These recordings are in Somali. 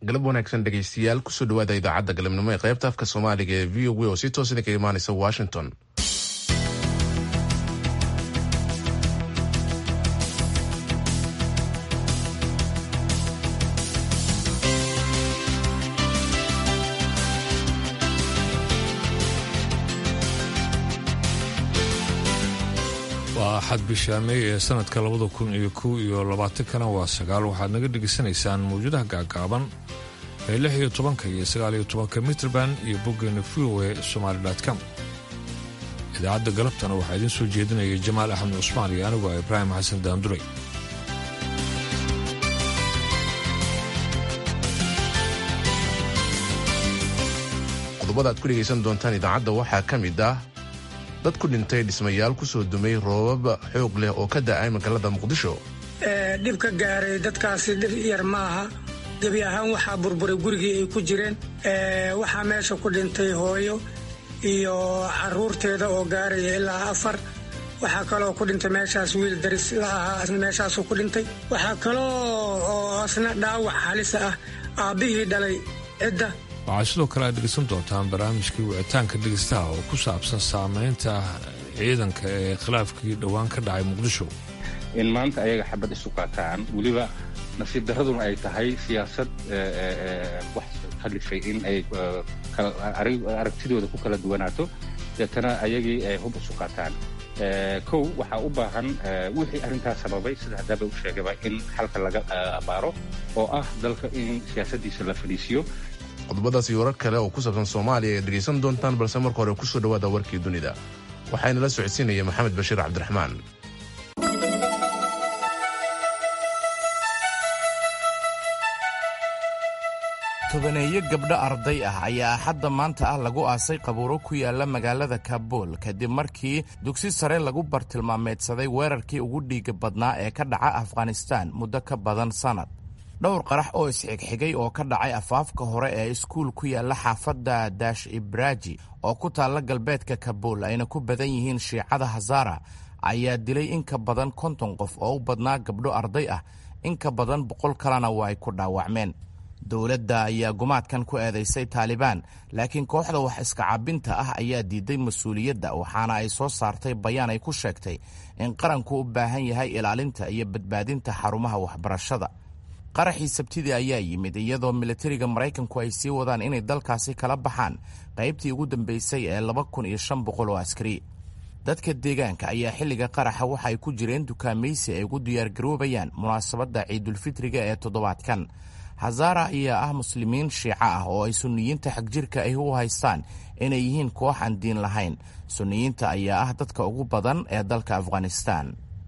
galab wanaagsan dhegaystayaal kusoo dhawaada idaacadda galabnimo ee qaybta afka soomaaliga ee v o a oo si toos idinka imaanaysa washington waa axad bisha mey ee sanadka labada kun iyo kow iyo labaatankana waa sagaal waxaad naga dhegaysanaysaan mawjadaha gaagaaban ee lix iyo tobanka iyo sagaal iyo tobanka mitrband iyo boggeena v o e somaali com idaacadda galabtana waxaa idiin soo jeedinaya jamaal axmed cusmaan iyo anigu ah ibraahim xasan daanduray qodobada aad ku dhegaysan doontaan idaacadda waxaa ka mid ah dad ku dhintay dhismayaal kusoo dumay roobab xoog leh oo ka da'ay magaalada muqdisho dhib ka gaaray dadkaasi dhib yar maaha gebi ahaan waxaa burburay gurigii ay ku jireen waxaa meesha ku dhintay hooyo iyo caruurteeda oo gaaraya ilaa afar waxaa kaloo ku dhintay meeshaas wiil daris la ahaa asna meeshaasuu ku dhintay waxaa kaloo oo asna dhaawac halisa ah aabbihii dhalay cidda waxaa sidoo kale aad dhegaysan doontaan barnaamijkii wicitaanka dhegaystaha oo ku saabsan saamaynta ciidanka ee khilaafkii dhowaan ka dhacay muqdisho in maanta ayaga xabad isu qaataan weliba nasiib daraduna ay tahay siyaasad wax khalifay in ay aragtidooda ku kala duwanaato deetana ayagii ay hub isu qaataan kow waxaa u baahan wixii arrintaas sababay sida haddaaba u sheegaba in xalka laga abaaro oo ah dalka in siyaasaddiisa la fadhiisiyo qodobadaas iyo warar kale oo ku saabsan soomaaliya ayaad dhegaysan doontaan balse marka hore kusoo dhawaada warkii dunida waxaana la socodsiinaya maxamed bashiir cabdiraxmaan tobaneeyo gabdho arday ah ayaa axadda maanta ah lagu aasay qabuuro ku yaala magaalada kabuul kadib markii dugsi sare lagu bartilmaameedsaday weerarkii ugu dhiiga badnaa ee ka dhaca afghanistaan muddo ka badan sannad dhowr qarax oo isxigxigay oo ka dhacay afaafka hore ee iskuul ku yaala xaafadda daash ibraaji oo ku taalla galbeedka kabuul ayna ku badan yihiin shiicada hazara ayaa dilay in ka badan konton qof oo u badnaa gabdho arday ah in ka badan boqol kalena waa ay ku dhaawacmeen dowladda ayaa gumaadkan ku eedaysay taalibaan laakiin kooxda wax iska cabinta ah ayaa diiday mas-uuliyadda waxaana ay soo saartay bayaan ay ku sheegtay in qaranku u baahan yahay ilaalinta iyo badbaadinta xarumaha waxbarashada qaraxii sabtidii ayaa yimid iyadoo militariga maraykanku ay sii wadaan inay dalkaasi kala baxaan qaybtii ugu dambeysay ee laba kun iyo shan boqol oo askari dadka deegaanka ayaa xilliga qaraxa waxa ay ku jireen dukaamaysi ay ugu diyaargaroobayaan munaasabadda ciidulfitriga ee toddobaadkan hazara ayaa ah muslimiin shiico ah oo ay sunniyiinta xagjirka ahi u haystaan inay yihiin koox aan diin lahayn sunniyiinta ayaa ah dadka ugu badan ee dalka afghanistan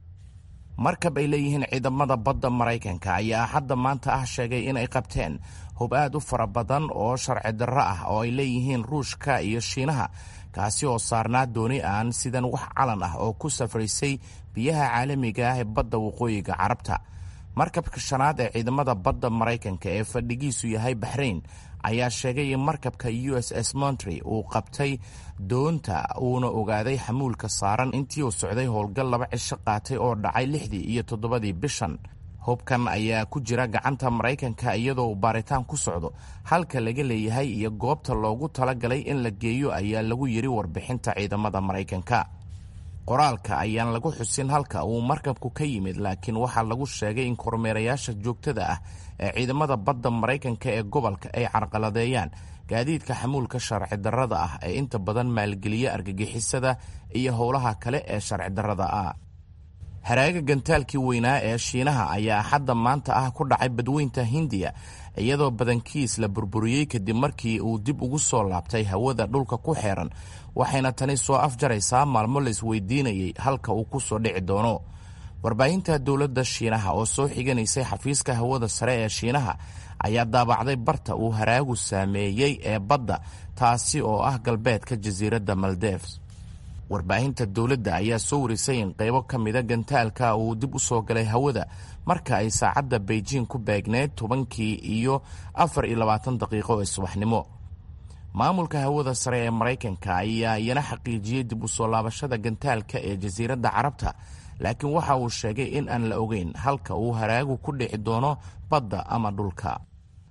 markab ay leeyihiin ciidamada badda maraykanka ayaa hadda maanta ah sheegay inay qabteen hub aad u fara badan oo sharci darro ah oo ay leeyihiin ruushka iyo shiinaha kaasi oo saarnaa dooni aan sidan wax calan ah oo ku safraysay biyaha caalamiga ah ee badda waqooyiga carabta markabka shanaad ee ciidamada badda maraykanka ee fadhigiisu yahay baxrayn ayaa sheegay in markabka u s s montry uu qabtay doonta uuna ogaaday xamuulka saaran intii uu socday howlgal laba cisho qaatay oo dhacay lixdii iyo toddobadii bishan hubkan ayaa ku jira gacanta maraykanka iyadoo uu baaritaan ku socdo halka laga leeyahay iyo goobta loogu talagalay in la geeyo ayaa lagu yidhi warbixinta ciidamada maraykanka qoraalka ayaan lagu xusin halka uu markabku ka yimid laakiin waxaa lagu sheegay in kormeerayaasha joogtada ah ee ciidamada badda maraykanka ee gobolka ay carqaladeeyaan gaadiidka xamuulka sharci darrada ah ee inta badan maalgeliya argagixisada iyo howlaha kale ee sharci darrada ah haraaga gantaalkii weynaa ee shiinaha ayaa axadda maanta ah ku dhacay badweynta hindiya iyadoo badankiis la burburiyey kadib markii uu dib ugu soo laabtay hawada dhulka ku xeeran waxayna tani soo afjaraysaa maalmo la isweydiinayay halka uu ku soo dhici doono warbaahinta dowladda shiinaha oo soo xiganaysay xafiiska hawada sare ee shiinaha ayaa daabacday barta uu haraagu saameeyey ee badda taasi oo ah galbeedka jasiiradda maldeves warbaahinta dowladda ayaa soo warisay in qaybo ka mida gantaalka uu dib u soo galay hawada marka ay saacadda beijing ku beegneyd tobankii iyo afar iyo labaatan daqiiqo ee subaxnimo maamulka hawada sare ee maraykanka ayaa iyana xaqiijiyey dib u soo laabashada gantaalka ee jasiiradda carabta laakiin waxa uu sheegay in aan la ogeyn halka uu haraagu ku dhici doono badda ama dhulka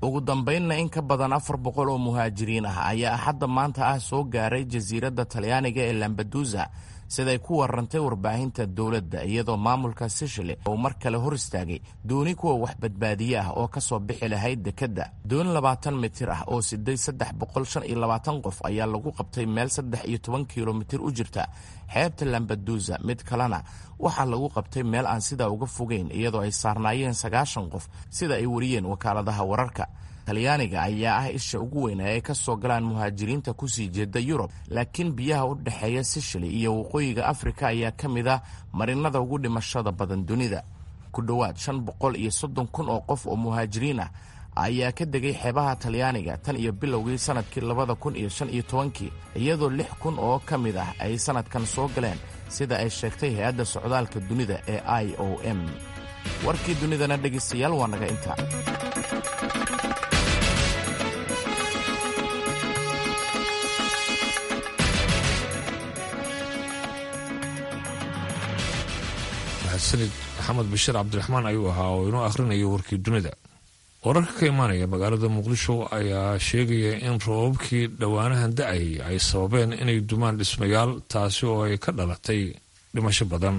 ugu dambaynna in ka badan afar boqol oo muhaajiriin ah ayaa axadda maanta ah soo gaaray jasiiradda talyaaniga ee lambadusa siday ku warantay warbaahinta dowladda iyadoo maamulka sishili uu mar kale hor istaagay dooni kuwa wax badbaadiye ah oo ka soo bixi lahayd dekedda dooni labaatan mitir ah oo siday saddex boqol shan iyo labaatan qof ayaa lagu qabtay meel saddex iyo toban kilomitir u jirta xeebta lambadusa mid kalena waxaa lagu qabtay meel aan sidaa uga fogeyn iyadoo ay saarnaayeen sagaashan qof sida ay wariyeen wakaaladaha wararka talyaaniga ayaa ah isha ugu weyn ee ay ka soo galaan muhaajiriinta kusii jeeda yurub laakiin biyaha u dhexeeya sishili iyo waqooyiga afrika ayaa ka mid ah marinada ugu dhimashada badan dunida ku dhowaad shan boqol iyo soddon kun oo qof oo muhaajiriin ah ayaa ka degay xeebaha talyaaniga tan iyo bilowgii sanadkii labada kun iyo shan iyo tobankii iyadoo lix kun oo ka mid ah ay sanadkan soo galeen sida ay sheegtay hay-adda socdaalka dunida ee i o m warkii dunidana dhegaystayaal waa naga intaa sanid maxamed bashiir cabdiraxmaan ayuu ahaa oo inoo akhrinaya warkii dunida wararka ka imaanaya magaalada muqdisho ayaa sheegaya in roobabkii dhowaanahan da-ay ay sababeen inay dumaan dhismayaal taasi oo ay ka dhalatay dhimasho badan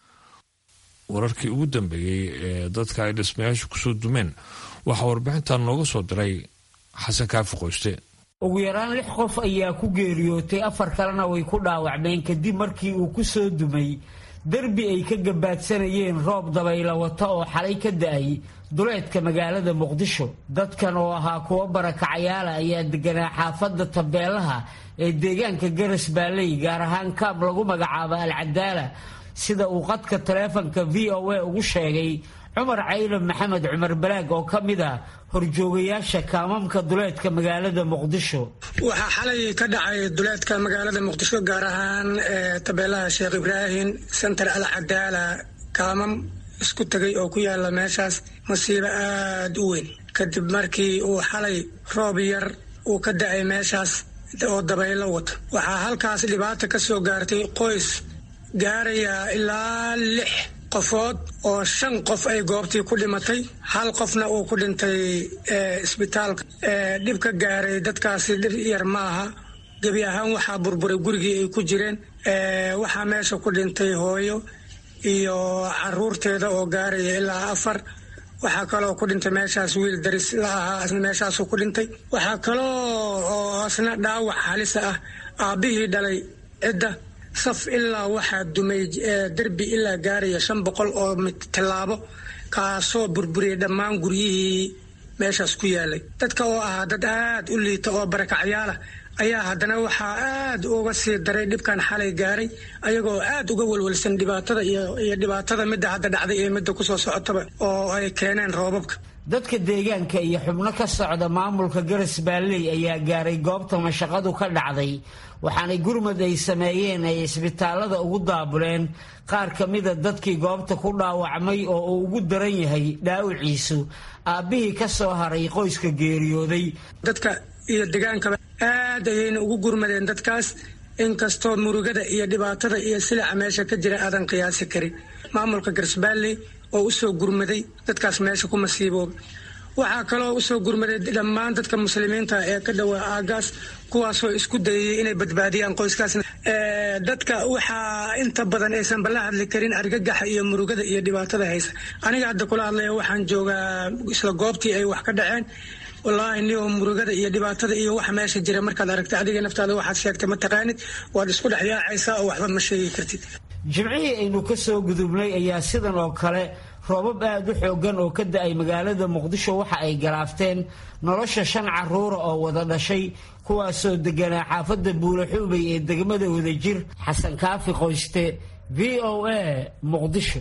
wararkii ugu dambeeyey ee dadka ay dhismayaashu kusoo dumeen waxaa warbixintan nooga soo diray xasan kaafi qoyste ugu yaraan lix qof ayaa ku geeriyootay afar kalena way ku dhaawacmeen kadib markii uu ku soo dumay derbi ay ka gabaadsanayeen roob dabayla wata oo xalay ka da-ay duleedka magaalada muqdisho dadkan oo ahaa kuwo barakacayaala ayaa deganaa xaafadda tabeelaha ee deegaanka garas baalley gaar ahaan kaab lagu magacaabo alcadaala sida uu qadka taleefanka v o a ugu sheegay cumar caylan maxamed cumar balaag oo ka mid ah horjoogayaasha kaamamka duleedka magaalada muqdisho waxaa xalay ka dhacay duleedka magaalada muqdisho gaar ahaan tabeelaha sheekh ibraahim sentar al cadaala kaamam isku tegay oo ku yaala meeshaas masiibo aada u weyn kadib markii uu xalay roob yar uu ka da-ay meeshaas oo dabaylo wata waxaa halkaas dhibaata ka soo gaartay qoys gaaraya ilaa lix qofood oo shan qof ay goobtii ku dhimatay hal qofna uu ku dhintay isbitaalka dhib ka gaaray dadkaasi dhib yar maaha gebi ahaan waxaa burburay gurigii ay ku jireen waxaa meesha ku dhintay hooyo iyo caruurteeda oo gaaraya ilaa afar waxaa kaloo ku dhintay meeshaas wiil daris la ahaa isna meeshaasuu ku dhintay waxaa kaloo oo isna dhaawac halisa ah aabbihii dhalay cidda saf ilaa waxaa dumay derbi ilaa gaaraya shan boqol oo tillaabo kaasoo burburiyay dhammaan guryihii meeshaas ku yaalay dadka oo ahaa dad aad u liita oo barakacyaala ayaa haddana waxaa aad uga sii daray dhibkan xalay gaaray ayagoo aad uga welwelsan dhibaatada iyo dhibaatada midda hadda dhacday iyo midda kusoo socotaba oo ay keeneen roobabka dadka deegaanka iyo xubno ka socda maamulka garas baalley ayaa gaaray goobta mashaqadu ka dhacday waxaanay gurmad ay sameeyeen ay isbitaalada ugu daabuleen qaar ka mida dadkii goobta ku dhaawacmay oo uu ugu daran yahay dhaawiciisu aabbihii ka soo haray qoyska geeriyooday dadka iyo degaankaba aad ayayna ugu gurmadeen dadkaas inkastoo murugada iyo dhibaatada iyo silica meesha ka jira aadan qiyaasi karin maamulka garsbaalley oo usoo gurmaday dadkaas meesha ku masiibooba waxaa kaloo usoo gurmaday dhammaan dadka muslimiinta ee ka dhowaa aagaas kuwaasoo isku dayayay inay badbaadiyaan qoyskaasna dadka waxaa inta badan aysan bala hadli karin argagaxa iyo murugada iyo dhibaatada haysa aniga hadda kula hadlaya waxaan joogaa isla goobtii ay wax ka dhaceen wallaahi niyo murugada iyo dhibaatada iyo waxa meesha jira markaad aragta adiga naftaada waxaad sheegtay ma taqaanid waad isku dhex yaacaysaa oo waxba ma sheegi kartid jimcihii aynu ka soo gudubnay ayaa sidan oo kale roobab aad u xoogan oo ka da-ay magaalada muqdisho waxa ay galaafteen nolosha shan caruura oo wada dhashay kuwaasoo deganaa xaafadda buulaxuubay ee degmada wadajir xasan kaafi qoyste v o a muqdisho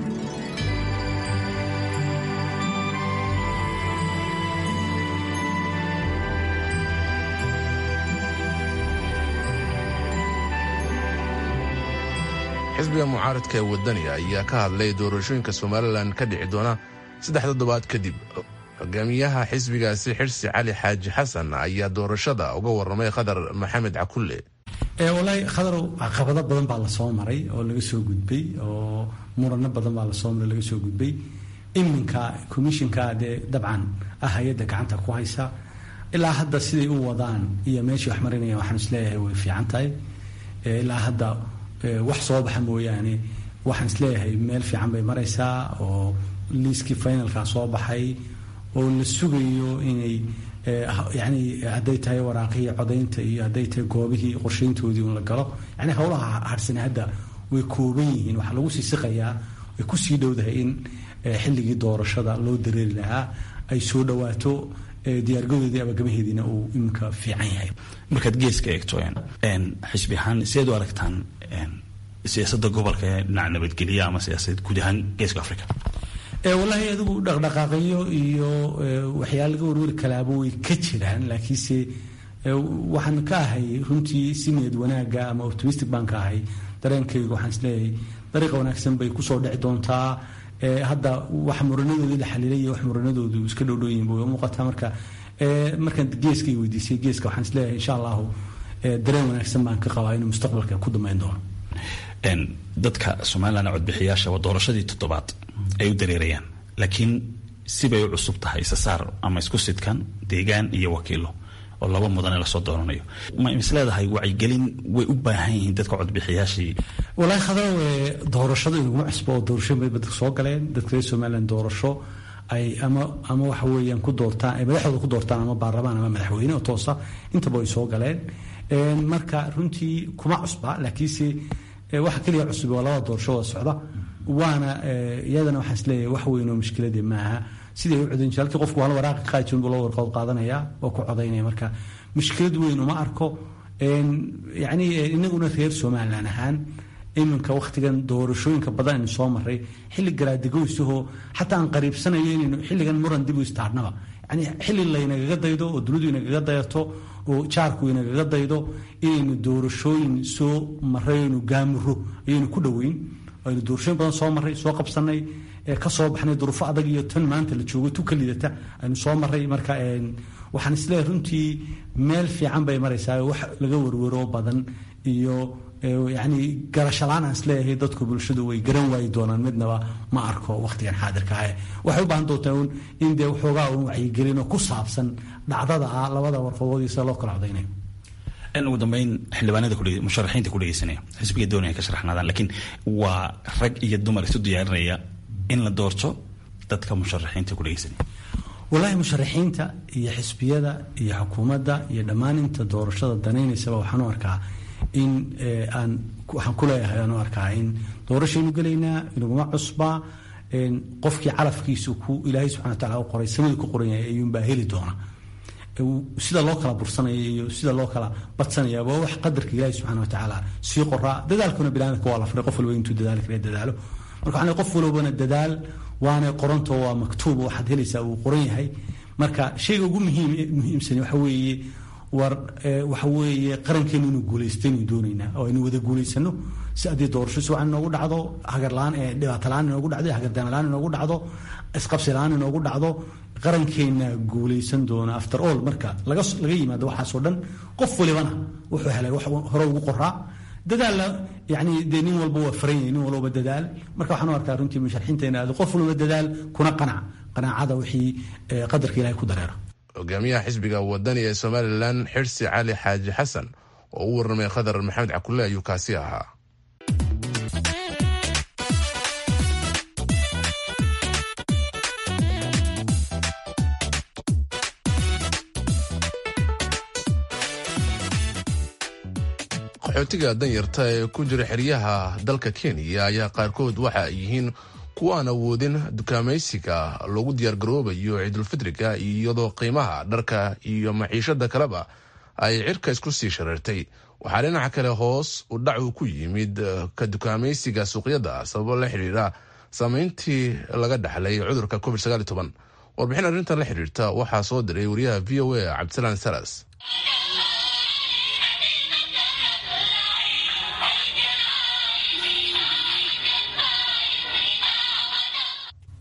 xisbiga mucaaradka ee wadaniga ayaa ka hadlay doorashooyinka somalilan ka dhici doona saddex toddobaad kadib hogaamiyaha xisbigaasi xirsi cali xaaji xasan ayaa doorashada uga waramay khadar maxamed cakulle walaahi khadarow caqabado badan baa lasoo maray oo laga soo gudbay oo murano badan baa lasoo maray laga soo gudbay iminka commissionka dee dabcan ah hay-adda gacanta ku haysa ilaa hadda siday u wadaan iyo meeshii wax marinayaan waxaan isleeyahay way fiican tahay ilaa hadda wax soo baxa mooyaane waxaan isleeyahay meel fiican bay maraysaa oo liiskii finalka soo baxay oo la sugayo inay yani hadday tahay waraaqihii codaynta iyo hadday tahay goobihii qorshayntoodii un la galo yani howlaha harsane hadda way kooban yihiin waxaa lagu sii siqayaa way kusii dhowdahay in xilligii doorashada loo dareeri lahaa ay soo dhawaato diyaargadoodii abagamaheediina uu iminka fiican yahay markaad geeska eegto xisbi ahaan sideed u aragtaan siyaasadda gobolka ee dhinaca nabadgelya ama siyaasadeed guud ahaan geeska africa wallaahi adigu dhaqdhaqaaqyo iyo waxyaala laga warwari kalaaba way ka jiraan laakiinse waxaan ka ahay runtii si niyad wanaaga ama optimistic baan ka ahay dareenkayga waxaan isleeyahay dariiqa wanaagsan bay kusoo dhici doontaa hadda wax muranadoodii la xaliilay iyo wax muranadoodu iska dhowdhooyin bay muuqataa marka markaan geeska weydiisay geeska waxaan isleeyahay insha allahu dareen wanaagsan baan ka qabaa inuu mustaqbalka ku damayn doono dadka somalilan codbixiyaasha waa doorashadii toddobaad ay u dareerayaan laakiin sibay u cusub tahay isasaar ama isku sidkan deegaan iyo wakiilo oo laba mudane lasoo dooranayo ma is leedahay wacyigelin way u baahan yihiin dadka codbixiyaashii wallaahi khadrow doorashada inaguma cusbo oo doorasho bay dadka soo galeen dadka reer somalilan doorasho ay ama ama waxa weeyaan ku doortaan ay madaxdooda ku doortaan ama baarlamaan ama madaxweyne oo toosa intaba ay soo galeen marka runtii kuma cusba laakiinse waxa keliya cusub waa labada doorasho wada socda waana iyadana waxaan isleeyahay wax weyn oo mushkiladii maaha siday u codayn jir halkii qofku hal waraaqa qaadi jirin buu loo warqood qaadanaya oo ku codaynaya marka mushkilad weyn uma arko yacni inaguna reer somalilan ahaan iminka wakhtigan doorashooyinka badan aynu soo maray xilli garaadegoysahoo xataa aan qariibsanayo inaynu xilligan muran dib u istaarnaba yani xilli laynagaga daydo oo dunidu inagaga dayato oo jaarku inagaga daydo inaynu doorashooyin soo maray aynu gaamuro ayaynu ku dhoweyn aynu doorashooyin badan soo maray soo qabsanay ka soo baxnay duruufo adag iyo tan maanta la joogo tu ka lidata aynu soo maray marka waxaan isleeyahay runtii meel fiican bay maraysaa wax laga werwero badan iyo yani garashalaan aan isleeyahay dadku bulshadu way garan waayi doonaan midnaba ma arko wakhtigan xaadirka ah waxay u baahan doontaa un in dee waxoogaa un wacyigelino ku saabsan dhacdada ah labada warqadood iyo sida loo kala codaynayo ugu dambeyn xildhibaanada musharaxiinta ku dhegeysanaya xisbiga doonaya ka sharaxnaadaan laakiin waa rag iyo dumar isu diyaarinaya in la doorto dadka musharaxiinta ku dhegeysanaya wallaahi musharaxiinta iyo xisbiyada iyo xukuumadda iyo dhammaan inta doorashada danaynaysaba waxaan u arkaa in aan waxaan ku leeyahay aan u arkaa in doorashaynu gelaynaa inaguma cusbaa qofkii calafkiisu ku ilaahay subxana wa tacala u qoray samadu ku qoran yahay ayuunbaa heli doona sida loo kala bursanaya iyo sida loo kala badsanaya waa wax qadarka ilaahi subxana wa tacaala sii qoraa dadaalkuna bilaanka waa la faray qof walba intuu dadaali kara dadaalo marka waxaan qof walbana dadaal waana qoranto waa maktuub waxaad helaysaa uu qoran yahay marka shayga ugu muhiim muhiimsan waxa weeye war waxa weeye qarankeenu inuu guulaystaynu doonaynaa oo aynu wada guulaysano si haddii doorasho si wacan inoogu dhacdo hagarlaan dhibaato la-aan inoogu dhacdo hagardaama la-aan inoogu dhacdo isqabsi la-aan inoogu dhacdo qarankeena guulaysan doona after all marka laga laga yimaado waxaasoo dhan qof walibana wuxuu helay wax hore ugu qoraa dadaalla yani dee nin walba waa faran yahay nin walbaba dadaal marka waxaan u arkaa runtii musharaxiinteena aad qof walba dadaal kuna qanac qanaacada wixii qadarka ilahay ku dareera hogaamiyaha xisbiga wadani ee somalilan xirsi cali xaaji xasan oo u warramay khadar maxamed cakulle ayuu kaasi ahaa qaxootiga danyarta ee ku jira xeryaha dalka kenya ayaa qaarkood waxa ay yihiin kuwa aan awoodin dukaamaysiga loogu diyaargaroobayo ciidulfidriga iyadoo qiimaha dharka iyo maciishada kaleba ay cirka isku sii shareertay waxaa dhinaca kale hoos u dhacu ku yimid ka dukaamaysiga suuqyada sababo la xidhiira saameyntii laga dhaxlay cudurka covid warbixin arrintan la xidhiirta waxaa soo diray wariyaha v o a cabdisalaan salas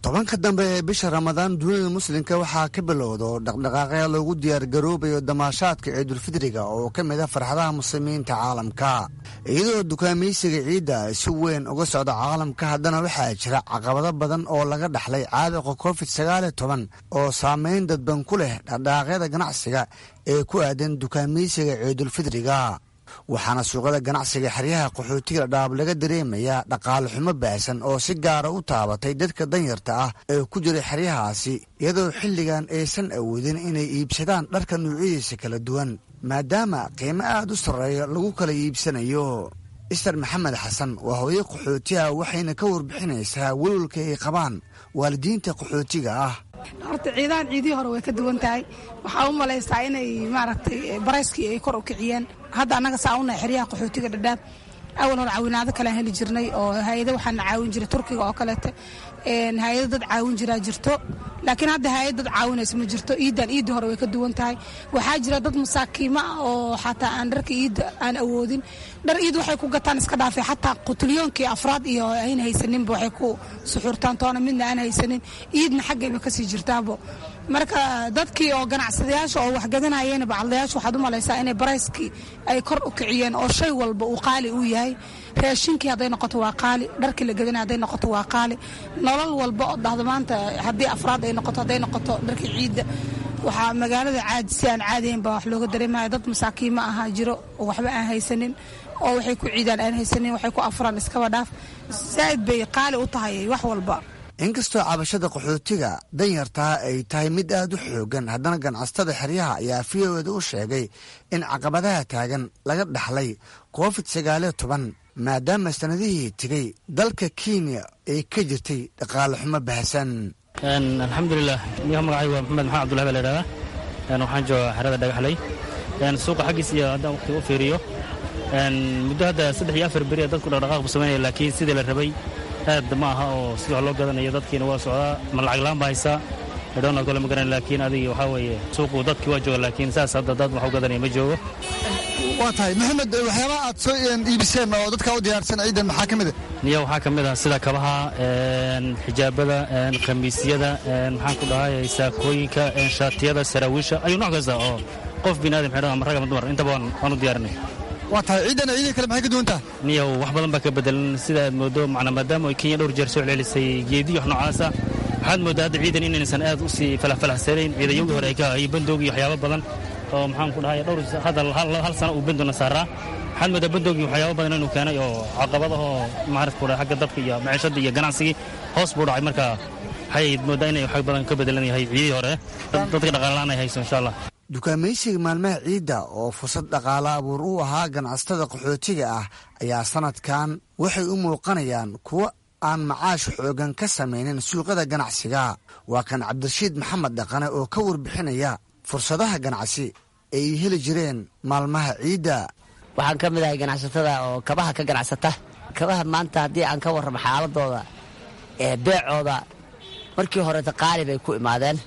tobanka dambe ee bisha ramadaan dunida muslimka waxaa ka bilowda oo dhaqdhaqaaqya loogu diyaargaroobayo damaashaadka ciidulfidriga oo ka mid a farxadaha muslimiinta caalamka iyadoo dukaamaysiga ciidda si weyn uga socda caalamka haddana waxaa jira caqabado badan oo laga dhaxlay caabuqa covid sagaaliyo toban oo saameyn dadban ku leh dhaqdhaqaaqyada ganacsiga ee ku aadan dukaamaysiga ciidulfidriga waxaana suuqada ganacsiga xeryaha qaxootiga dhaab laga dareemayaa dhaqaale xumo baahsan oo si gaara u taabatay dadka danyarta ah ee ku jira xeryahaasi iyadoo xilligan aysan awoodin inay iibsadaan dharka nuucyadiisa kala duwan maadaama qiimo aad u sarreeya lagu kala iibsanayo ister maxamed xasan waa hooyo qaxootiha waxayna ka warbixinaysaa welwalka ay qabaan waalidiinta qaxootiga ah horta ciidahan ciidihii hore way ka duwan tahay waxaa u malaysaa inay maaragtay barayskii ay kor u kiciyeen hadda annaga saa unahay xeryaha qaxootiga dhadhaab awal hore caawinaado kalean heli jirnay oo hay-ado waxaana caawin jiray turkiga oo kaleete hay-ado dad caawin jiraa jirto laakiin hadda hay-ad dad caawinaysa ma jirto iiddan iidda hore way ka duwan tahay waxaa jira dad masaakiimo ah oo xataa aan dharka iidda aan awoodin dhar iid waxay ku gataan iska dhaafay xataa qutulyoonkii afraad iyo ayna haysaninba waxay ku suxurtaan toona midna aan haysanin iidna xaggayba kasii jirtaabo marka dadkii oo ganacsadayaasha oo waxgadanayeen bacadlayaasha waxaad u malaysaa inay barayskii ay kor u kiciyeen oo shay walba uu qaali uu yahay raashinkii hadday noqoto waa qaali dharkii la gadanay hadday noqoto waa qaali nolol walba oo dhahdo maanta haddii afraad ay noqoto hadday noqoto dharkii ciidda waxaa magaalada caadi si aan caadiyayn baa wax looga dareemaya dad masaakiima ahaa jiro oo waxba aan haysanin oo waxay ku ciidaan aan haysanin waxay ku afraan iskaba dhaaf zaa'id bay qaali u tahay wax walba inkastoo cabashada qaxootiga danyartaa ay tahay mid aad u xoogan haddana ganacsatada xeryaha ayaa v o eda u sheegay in caqabadaha taagan laga dhaxlay covid sagaaliyo toban maadaama sanadihii tegey dalka kenya ay ka jirtay dhaqaale xumo bahasan alxamdulilah niyaha magacay waa maxamed maxamed abdullahi baa la idhahdaa waxaan joogaa xerada dhagaxley suuqa xaggiis iyo haddaan waqti u fiiriyo muddo hadda saddex iyo afar beri dadku dhaqdhaqaaq bu samaynaya laakiin sidii la rabay aad ma aha oo sida wax loo gadanayo dadkiina waa socdaa ma lacag laan baa haysaa dhowna kole ma garan laakiin adiga waxaa weeye suuqu dadkii waa jooga laakiin saas hadda dad wax u gadanaya ma joogo waa tahay maxamed waxyaabaha aad soo iibiseen oo dadka u diyaarsan ciidan maxaa ka mid a niya waxaa ka mid ah sida kabaha xijaabada khamiisyada maxaan ku dhahay saakooyinka shaatiyada saraawiisha ayuu nooc kasta oo qof biniaadam xidhan ama rag ama dumar intaba waan u diyaarinay waa tahay ciidan ciidii kale maxay ka duwan tahay niyow wax badan baa ka bedelan sida aad moodo macna maadaama ay kenya dhowr jeer soo celcelisay geediyo wax noocaasa waxaad moodaa hadda ciidan inaysan aad u sii falafalaxsanayn ciidanyagii hore ay ka hayay bandoog iyo waxyaabo badan oo maxaan ku dhahay dhowr hadda hal sano uu bandona saaraa waxaad moodaa bandoogii waxyaabo badan inuu keenay oo caqabadahoo maarata ku dhahay xagga dadka iyo maciishadda iyo ganacsigii hoos buu dhacay marka waxay moodaa inay wax badan ka bedelan yahay ciidii hore dadka dhaqaalalaan ay hayso insha allah dukaamaysiga maalmaha ciidda oo fursad dhaqaale abuur u ahaa ganacsatada qaxootiga ah ayaa sanadkan waxay u muuqanayaan kuwo aan macaash xoogan ka samaynin suuqyada ganacsiga waa kan cabdirashiid maxamed dhaqane oo ka warbixinaya fursadaha ganacsi ay heli jireen maalmaha ciidda waxaan ka mid ahay ganacsatada oo kabaha ka ganacsata kabaha maanta haddii aan ka warramo xaaladooda ee beecooda markii horeeta qaali bay ku imaadeen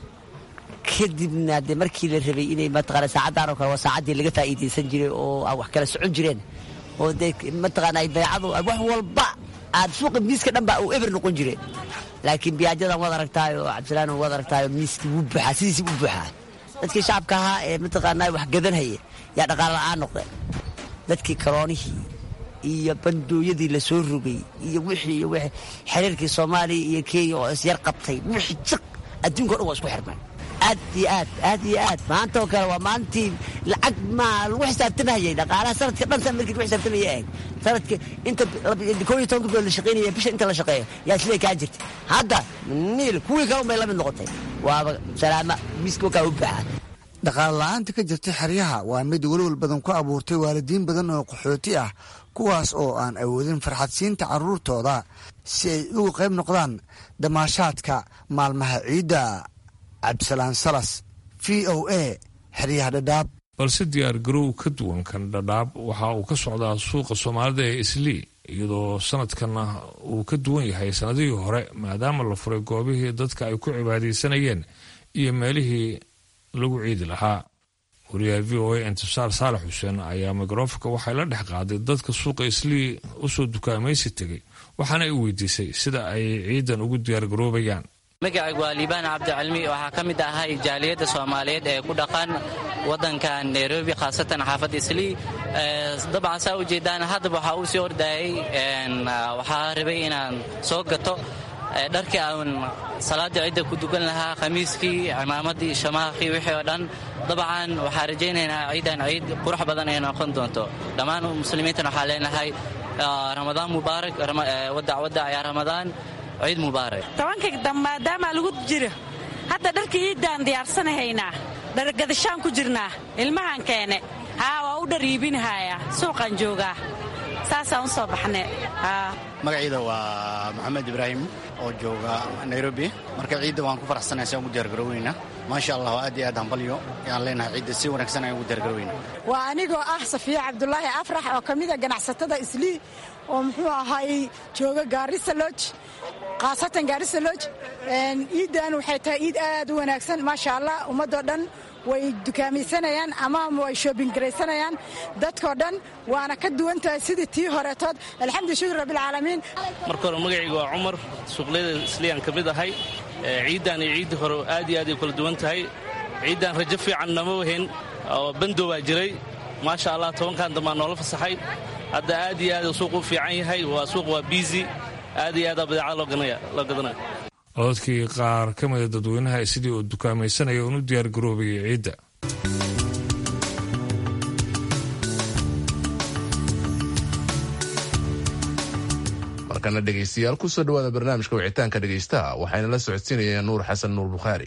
kadibna dee markii la rabay inay mataqaana saacaddan oo kale waa saacaddii laga faa'iidaysan jiray oo aan wax kala socon jireen oo dee mataqaana ay beecadu wax walba aad suuqa miiska dhan baa uu eber noqon jireen laakiin biyaajadan waad aragtaay oo cabdisalaan waad aragtaay oo miiskii wuu buuxaa sidiisii u buuxaa dadkii shacabka ahaa ee mataqaanaa wax gadanhaya yaa dhaqaale la'aan noqdeen dadkii karoonihii iyo bandooyadii la soo rogay iyo wixii iyo wixii xiriirkii soomaaliya iyo kenya oo isyar qabtay wixii jiq adduunka o dhan waa isku xirmeen aad iyo aad aad iyo aad maanta oo kale waa maalintii lacag ma lagu xisaabtamahayay dhaqaalaha sanadka dhan san markii lagu xisaabtamaya ahayd sanadka inta koo iyo tobanka bilood la shaqaynaya bisha inta la shaqeeyo yaa siday kaa jirta hadda niil kuwii kale unbay la mid noqotay waaba salaama miiska wakaa u baxaa dhaqaale la-aanta ka jirta xeryaha waa mid welwal badan ku abuurtay waalidiin badan oo qaxooti ah kuwaas oo aan awoodin farxadsiinta carruurtooda si ay uga qayb noqdaan damaashaadka maalmaha ciidda cabdisalaan salas v o a xeryaha dhadhaab balse diyaar garow ka duwan kan dhadhaab waxa uu ka socdaa suuqa soomaalida ee islii iyadoo sanadkanna uu ka duwan yahay sanadihii hore maadaama la furay goobihii dadka ay ku cibaadaysanayeen iyo meelihii lagu ciidi lahaa wariyaha v o a intisaar saalax xuseen ayaa mikrofonka waxay la dhex qaaday dadka suuqa islii usoo dukaamaysi tegay waxaana ay weydiisay sida ay ciidan ugu diyaargaroobayaan magacaygu waa liibaan cabdicalmi waxaa ka mid ahay jaaliyadda soomaaliyeed ee ku dhaqan waddankan nairobi khaasatan xaafadda islii dabcan saa u jeedaan haddaba waxaa uu sii ordayay waxaa rabay inaan soo gato dharkii aan salaada cidda ku dugan lahaa khamiiskii cimaamadii shamaaqii wixii oo dhan dabcan waxaa rajaynaynaa ciidan ciid qurux badan ay noqon doonto dhammaan muslimiintan waxaa leenahay ramadaan mubaarak wadac wadac yaa ramadaan ciid mubaarak tobanka maadaama lagu jiro hadda dharkii iiddaan diyaarsanahaynaa dhargadashaan ku jirnaa ilmahan keene haa waa u dhar iibinahaya suuqaan joogaa saasaan u soo baxne magaciida waa maxamed ibraahim oo jooga nairobi marka ciidda waan ku faraxsanahay si aan ugu diyaargaroweyna maasha allah aad iyo aad hambalyo yaan leenahay ciidda si wanaagsan ayaan ugu diyaargaroweyna waa anigoo ah safiya cabdulaahi afrax oo ka mida ganacsatada islii oo muxuu ahaay jooga gaarisa loj khaasatan gaarisa loj iiddan waxay tahay iid aad u wanaagsan maasha allah ummadoo dhan way dukaamaysanayaan ama way shoobingaraysanayaan dadkoo dhan waana ka duwan tahay sidii tii horetood alxamdu shukr rabbilcaalamiin marka hore magacayga waa cumar suuqleyda isliyaan ka mid ahay ciiddan iyo ciiddii hore aad iyo aad ay kula duwan tahay ciiddan rajo fiican nama wahayn oo bandow baa jiray maasha allah tobankan dambaa noola fasaxay hadda aad iyo aad suuq u fiican yahay waa suuq waa biisi aad iyo aadaa badeecada loo gadanaya cododkii qaar ka mida dadweynaha sidii uu dukaamaysanaya uun u diyaargaroobayay ciidda markana dhegaystayaal kusoo dhawaada barnaamijka wicitaanka dhegaystaha waxayna la socodsiinayaan nuur xasan nuur bukhaari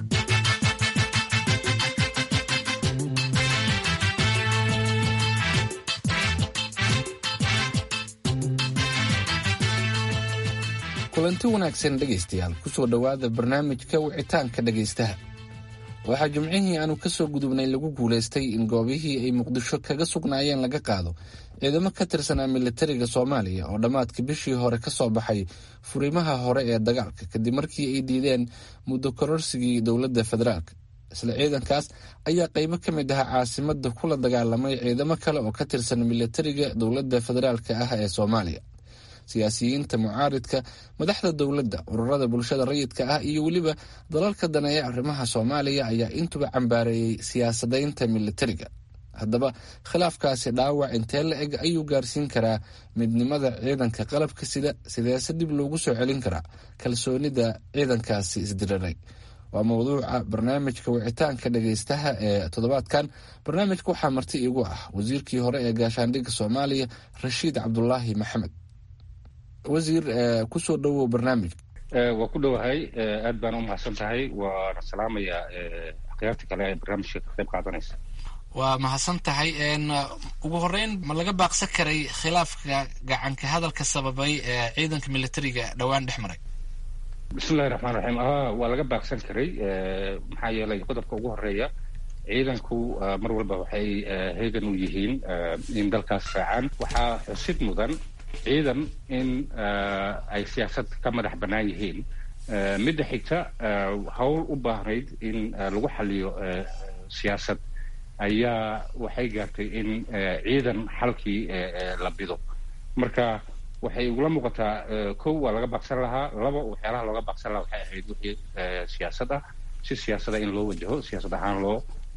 kulanti wanaagsan dhegaystayaal kusoo dhowaada barnaamijka wicitaanka dhegaystaha waxaa jimcihii aanu ka soo gudubnay lagu guulaystay in goobihii ay muqdisho kaga sugnaayeen laga qaado ciidamo ka tirsanaa militariga soomaaliya oo dhammaadka bishii hore ka soo baxay furimaha hore ee dagaalka kadib markii ay diideen muddo kororsigii dowladda federaalk isla ciidankaas ayaa qaybo ka mid ah caasimada kula dagaalamay ciidamo kale oo ka tirsan militariga dowladda federaalk ah ee soomaaliya siyaasiyiinta mucaaridka madaxda dowladda ururada bulshada rayidka ah iyo weliba dalalka daneeya arrimaha soomaaliya ayaa intuba cambaareeyey siyaasadaynta militariga haddaba khilaafkaasi dhaawac intee la eg ayuu gaarsiin karaa midnimada ciidanka qalabka sida sideese dib loogu soo celin karaa kalsoonida ciidankaasi isdiriray waa mawduuca barnaamijka wicitaanka dhagaystaha ee toddobaadkan barnaamijka waxaa marti iigu ah wasiirkii hore ee gaashaandhigga soomaaliya rashiid cabdulaahi maxamed wasiir kusoo dhowow barnaamijka waa ku dhowahay aad baan u mahadsan tahay waana salaamayaa akhyaarta kale ee barnaamijka ka qayb qaadanaysa waa mahadsan tahay ugu horeyn ma laga baaqsan karay khilaafka gacanka hadalka sababay ee ciidanka militariga dhowaan dhex maray bismillahi raxmaan raxiim waa laga baaqsan karay maxaa yeelay qodobka ugu horeeya ciidanku mar walba waxay heegan u yihiin in dalkaas raacaan waxaa xusid mudan ciidan in ay siyaasad ka madax bannaan yihiin midda xigta howl u baahnayd in lagu xaliyo siyaasad ayaa waxay gaartay in ciidan xalkii la bido marka waxay igula muuqataa kow waa laga baaqsan lahaa laba waxyaalaha looga baaqsan lahaa waxay ahayd wixii siyaasad ah si siyaasada in loo wajaho siyaasad ahaan loo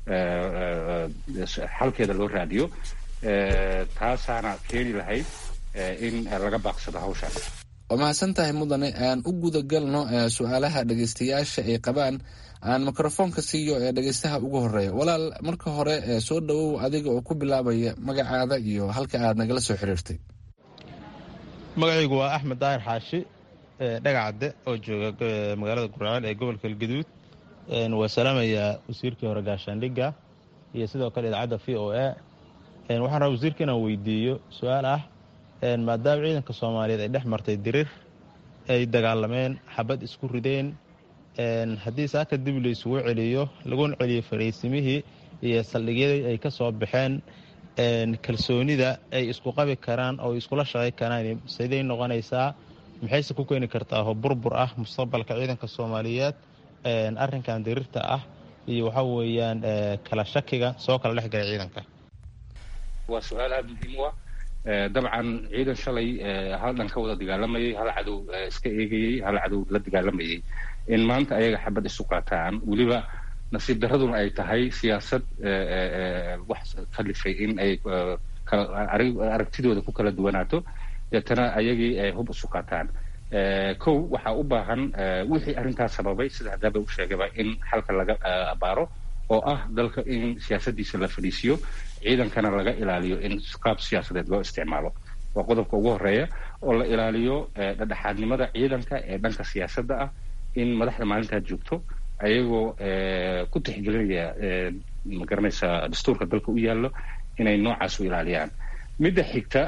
xalkeeda loo raadiyo taasaana keeni lahayd in laga baaqsado hawshaan waa mahadsan tahay mudane aan u gudagalno su-aalaha dhegaystayaasha ay qabaan aan mikrofoonka siiyo ee dhegaystaha ugu horeeya walaal marka hore soo dhowow adiga oo ku bilaabaya magacaada iyo halka aad nagala soo xiriirtay magacaygu waa axmed daahir xaashi dhagacadde oo jooga magaalada gurceel ee gobolka galgaduud waa salaamayaa wasiirkii hore gaashaandhigga iyo sidoo kale idaacadda v o a waxaan rabaa wasiirka inaan weydiiyo su-aal ah maadaama ciidanka soomaaliyeed ay dhex martay dirir ay dagaalameen xabad isku rideen haddii saaka dib laysugu celiyo laguna celiyo fariisimihii iyo saldhigyadii ay ka soo baxeen kalsoonida ay isku qabi karaan oo iskula shaqay karaan siday noqonaysaa maxayse ku keeni kartaa oo burbur ah mustaqbalka ciidanka soomaaliyeed arrinkan dirirta ah iyo waxa weeyaan kala shakiga soo kala dhex galay ciidanka waa su-aal aada muhiim u ah dabcan ciidan shalay hal dhan ka wada dagaalamayay hal cadow iska eegayey hal cadow la dagaalamayay in maanta ayaga xabad isu qaataan weliba nasiib daraduna ay tahay siyaasad wax kalifay in ay aragtidooda ku kala duwanaato deetana ayagii ay hub isu qaataan kow waxaa u baahan wixii arrintaas sababay sida haddaaba u sheegaba in xalka laga abaaro oo ah dalka in siyaasadiisa la fadhiisiyo ciidankana laga ilaaliyo in qaab siyaasadeed loo isticmaalo waa qodobka ugu horeeya oo la ilaaliyo dhadhexaadnimada ciidanka ee dhanka siyaasadda ah in madaxda maalintaa joogto ayagoo ku tixgelinaya magaranaysa dastuurka dalka u yaallo inay noocaas u ilaaliyaan midda xigta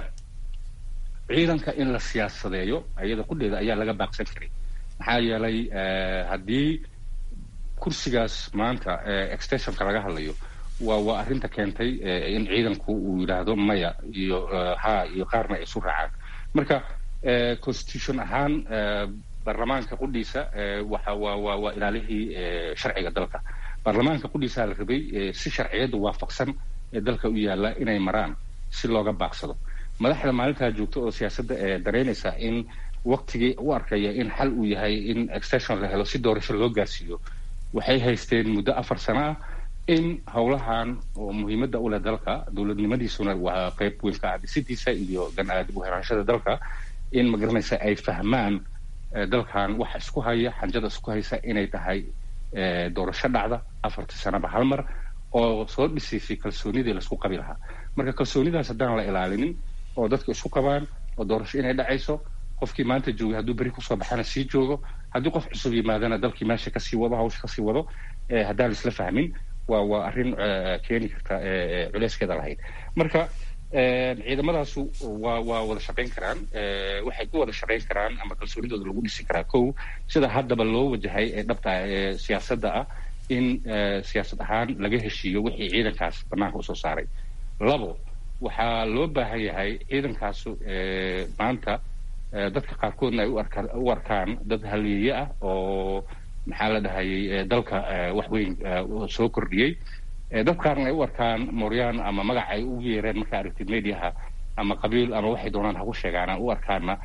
ciidanka in la siyaasadeeyo ayada qudheeda ayaa laga baaqsan karay maxaa yeelay haddii kursigaas maanta extensionka laga hadlayo waa waa arrinta keentay in ciidanku uu yidhaahdo maya iyo ha iyo qaarna ay isu raacaan marka constitution ahaan baarlamaanka qudhiisa waxa waa waa waa ilaalihii sharciga dalka baarlamaanka qudhiisaa la rabay si sharciyadda waafaqsan ee dalka u yaalla inay maraan si looga baaqsado madaxda maalintaa joogta oo siyaasadda ee dareynaysa in waktigii u arkaya in xal uu yahay in extension la helo si doorasho loo gaarsiiyo waxay haysteen muddo afar sano ah in howlahan oo muhiimadda u leh dalka dowladnimadiisuna waa qayb weyn ka ah dhisidiisa iyo dib u heraanshada dalka in magaranaysa ay fahmaan dalkan waxa isku haya xanjada isku haysa inay tahay doorasho dhacda afartii sanaba hal mar oo soo dhisaysay kalsoonidii laisku qabi lahaa marka kalsoonidaas haddaan la ilaalinin oo dadka isku qabaan oo doorasho inay dhacayso qofkii maanta joogay hadduu beri kusoo baxana sii joogo haddii qof cusub yimaadana dalkii meesha kasii wado hawsha kasii wado haddaan laisla fahmin waa waa arrin keeni karta culeyskeeda lahayd marka ciidamadaasu waa waa wada shaqayn karaan waxay ku wada shaqayn karaan ama kalsoonidooda lagu dhisi karaa kow sida haddaba loo wajahay ee dhabta ee siyaasadda ah in siyaasad ahaan laga heshiiyo wixii ciidankaas banaanka usoo saaray labo waxaa loo baahan yahay ciidankaasu maanta dadka qaarkoodna ay u arkaan dad haliye ah oo maxaa la dhahayay dalka wax weyn soo kordhiyey dad qaarna ay u arkaan mooryaan ama magac ay ugu yeereen markaa aragtid mediaha ama qabiil ama waxay doonaan haku sheegaan u arkaana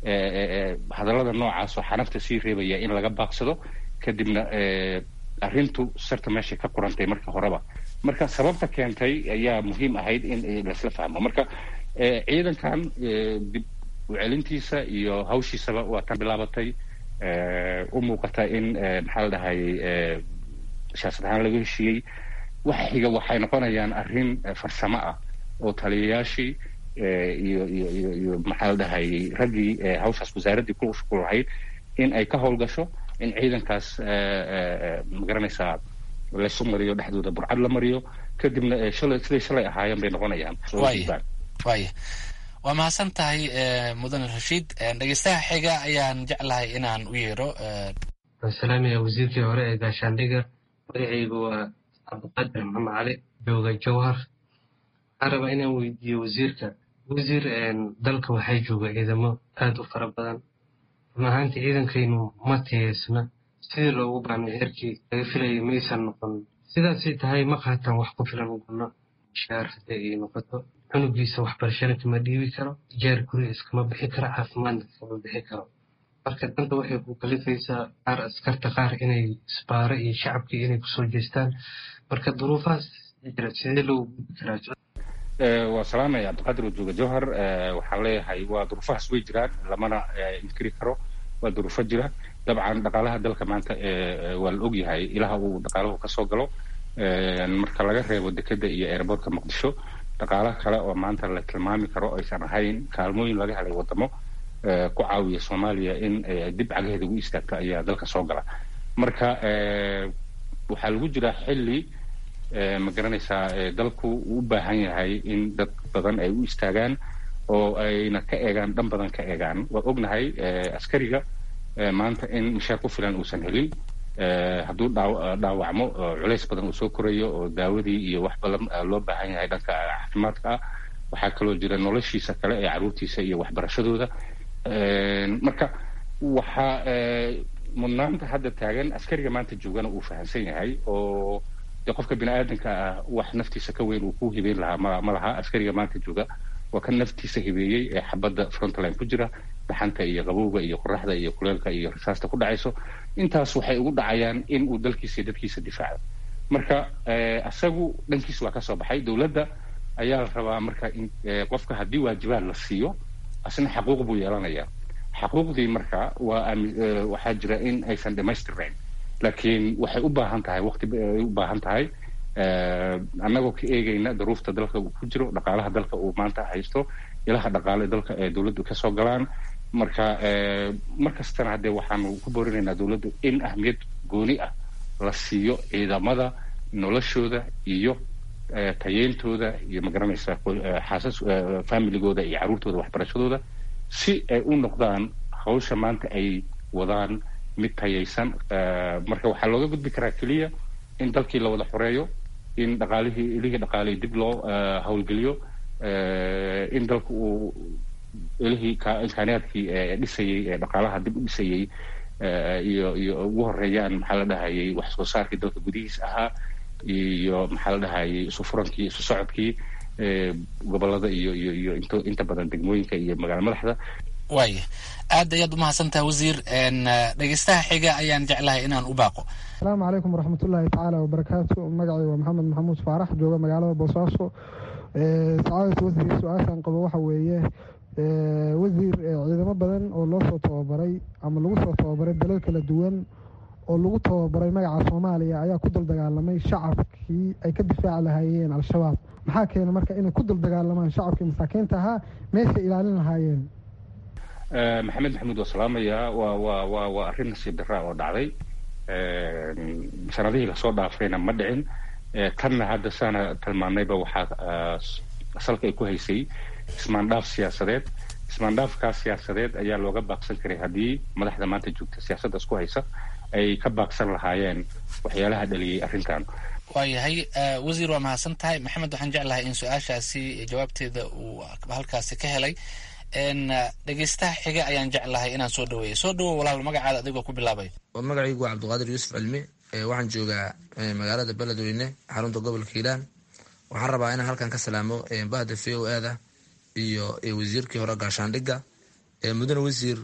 hadallada noocaas oo xanafta sii reebaya in laga baaqsado kadibna arrintu sarta meeshay ka qurantay marka horeba marka sababta keentay ayaa muhiim ahayd in laisla fahmo marka ciidankan dib u celintiisa iyo hawshiisaba waa tan bilaabatay u muuqata in maxaa la dhahayay siyaasad ahaan laga heshiiyey waxa xiga waxay noqonayaan arrin farsamo ah oo taliyayaashii iyo iyo iyo iyo maxaa la dhahayay raggii hawshaas wasaaraddii ku ku lahayd in ay ka howlgasho in ciidankaas magaranaysaa laysu mariyo dhexdooda burcad la mariyo kadibna shalay siday shalay ahaayeen bay noqonayaan waaya waa mahadsan tahay mudane rashiid dhegeystaha xiga ayaan jeclahay inaan u yeero salaamaya wasiirkii hore ee gaashaandhiga magacaygu waa cabdiqaadir maxamed cali jooga jowhar waxaan rabaa inaan weydiiyo wasiirka wasiir dalka waxay jooga ciidamo aad u fara badan run ahaantii ciidankaynu ma tiyeysna sidii loogu baanay heerkii laga filayay maysan noqon sidaasay tahay ma qaataan wax ku filan uguna shaar hadday ay noqoto cunugiisa waxbarashana kama dhiibi karo jeer guri iskama bixi karo caafimaadna kama bixi karo marka danta waxay ku kalifaysaa qaar askarta qaar inay isbaaro iyo shacabkii inay kusoo jeestaan marka duruufahaas jira sidee loo gudbi karaa waa salaamaya cabdiqaadir wajuuga jowhar waxaan leeyahay waa duruufahaas way jiraan lamana inkiri karo waa duruufo jira dabcan dhaqaalaha dalka maanta waa la ogyahay ilaha uu dhaqaalahu kasoo galo marka laga reebo dekeda iyo airboortka muqdisho dhaqaala kale oo maanta la tilmaami karo aysan ahayn kaalmooyin laga helay wadamo ku caawiya soomaaliya in dib cagaheeda ugu istaagto ayaa dalka soo gala marka waxaa lagu jiraa xilli ma garanaysaa dalku uu u baahan yahay in dad badan ay u istaagaan oo ayna ka eegaan dhan badan ka eegaan waa ognahay askariga maanta in mishaar ku filan uusan helin hadduu dhaawacmo culays badan uu soo korayo oo daawadii iyo wax badan loo baahan yahay dhanka caafimaadka ah waxaa kaloo jira noloshiisa kale ee caruurtiisa iyo waxbarashadooda marka waxaa mudnaanta hadda taagan askariga maanta joogana uu fahamsan yahay oo dee qofka bini aadanka ah wax naftiisa ka weyn uu ku hibeyn lahaa ma ma laha askariga maanta jooga waa kan naftiisa hibeeyey ee xabadda frontline ku jira dhaxanta iyo qabowga iyo qoraxda iyo kuleelka iyo rasaasta ku dhacayso intaas waxay ugu dhacayaan in uu dalkiisa iyo dadkiisa difaaco marka isagu dhankiisa waa ka soo baxay dowladda ayaa la rabaa marka in qofka haddii waajibaad la siiyo asna xaquuq buu yeelanayaa xaquuqdii marka waa waxaa jira in aysan dhamaystirnayn laakiin waxay u baahan tahay waqti ay u baahan tahay annagoo ka eegayna daruufta dalka uu ku jiro dhaqaalaha dalka uu maanta haysto ilaha dhaqaale dalka ee dowladdu kasoo galaan marka mar kastana haddee waxaanu ku boorinaynaa dowladdu in ahmiyad gooni ah la siiyo ciidamada noloshooda iyo tayeyntooda iyo magaranaysa xaasas familigooda iyo carruurtooda waxbarashadooda si ay u noqdaan hawsha maanta ay wadaan mid tayaysan marka waxaa looga gudbi karaa keliya in dalkii la wada xoreeyo in dhaqaalihii ilihii dhaqaalihii dib loo howlgeliyo in dalka uu ilihii imkaaniyaadkii dhisayey ee dhaqaalaha dib u dhisayey iyo iyo ugu horeeyaan maxaa la dhahayay wax soo saarkii dalka gudihiis ahaa iyo maxaa la dhahayay isu furankii isu socodkii gobolada iyo iyo iyo int inta badan degmooyinka iyo magaala madaxda waaya aad ayaad umahadsantaha wasiir dhegeystaha xiga ayaan jeclahay inaan u baaqo asalaamu calaykum waraxmatullaahi tacaala wabarakaatu magacay waa maxamed maxamuud faarax jooga magaalada boosaaso sacaadata wasiir su-aashaan qabo waxa weeye wasiir ciidamo badan oo loo soo tababaray ama lagu soo tababaray dalal kala duwan oo lagu tababaray magaca soomaaliya ayaa ku dul dagaalamay shacabkii ay ka difaaci lahaayeen al-shabaab maxaa keena marka inay ku dul dagaalamaan shacabkii masaakiinta ahaa meeshay ilaalin lahaayeen maxamed maxamuud waa salaamayaa waa waa waa waa arrin nasiib daraa oo dhacday sanadihii lasoo dhaafayna ma dhicin tanna hadda saana tilmaanayba waxaa salka ay ku haysay ismaandhaaf siyaasadeed ismaandhaafkaas siyaasadeed ayaa looga baaqsan karay haddii madaxda maanta joogta siyaasadda isku haysa ay ka baaqsan lahaayeen waxyaalaha dhaliyey arrintan waayahay wasiir waa mahadsan tahay maxamed waxaan jeclahay in su-aashaasi jawaabteeda uu halkaasi ka helay dhegeystaha xiga ayaan jeclahay inaan soo dhaweeyo soo dhawow walaal magacaada adigoo ku bilaabay magacaygu waa cabdiqaadir yuusuf cilmi waxaan joogaa magaalada beledweyne xarunta gobolka hiilaan waxaan rabaa inaan halkan ka salaamo bahda v o ada iyo wasiirkii hore gaashaandhigga mudane wasiir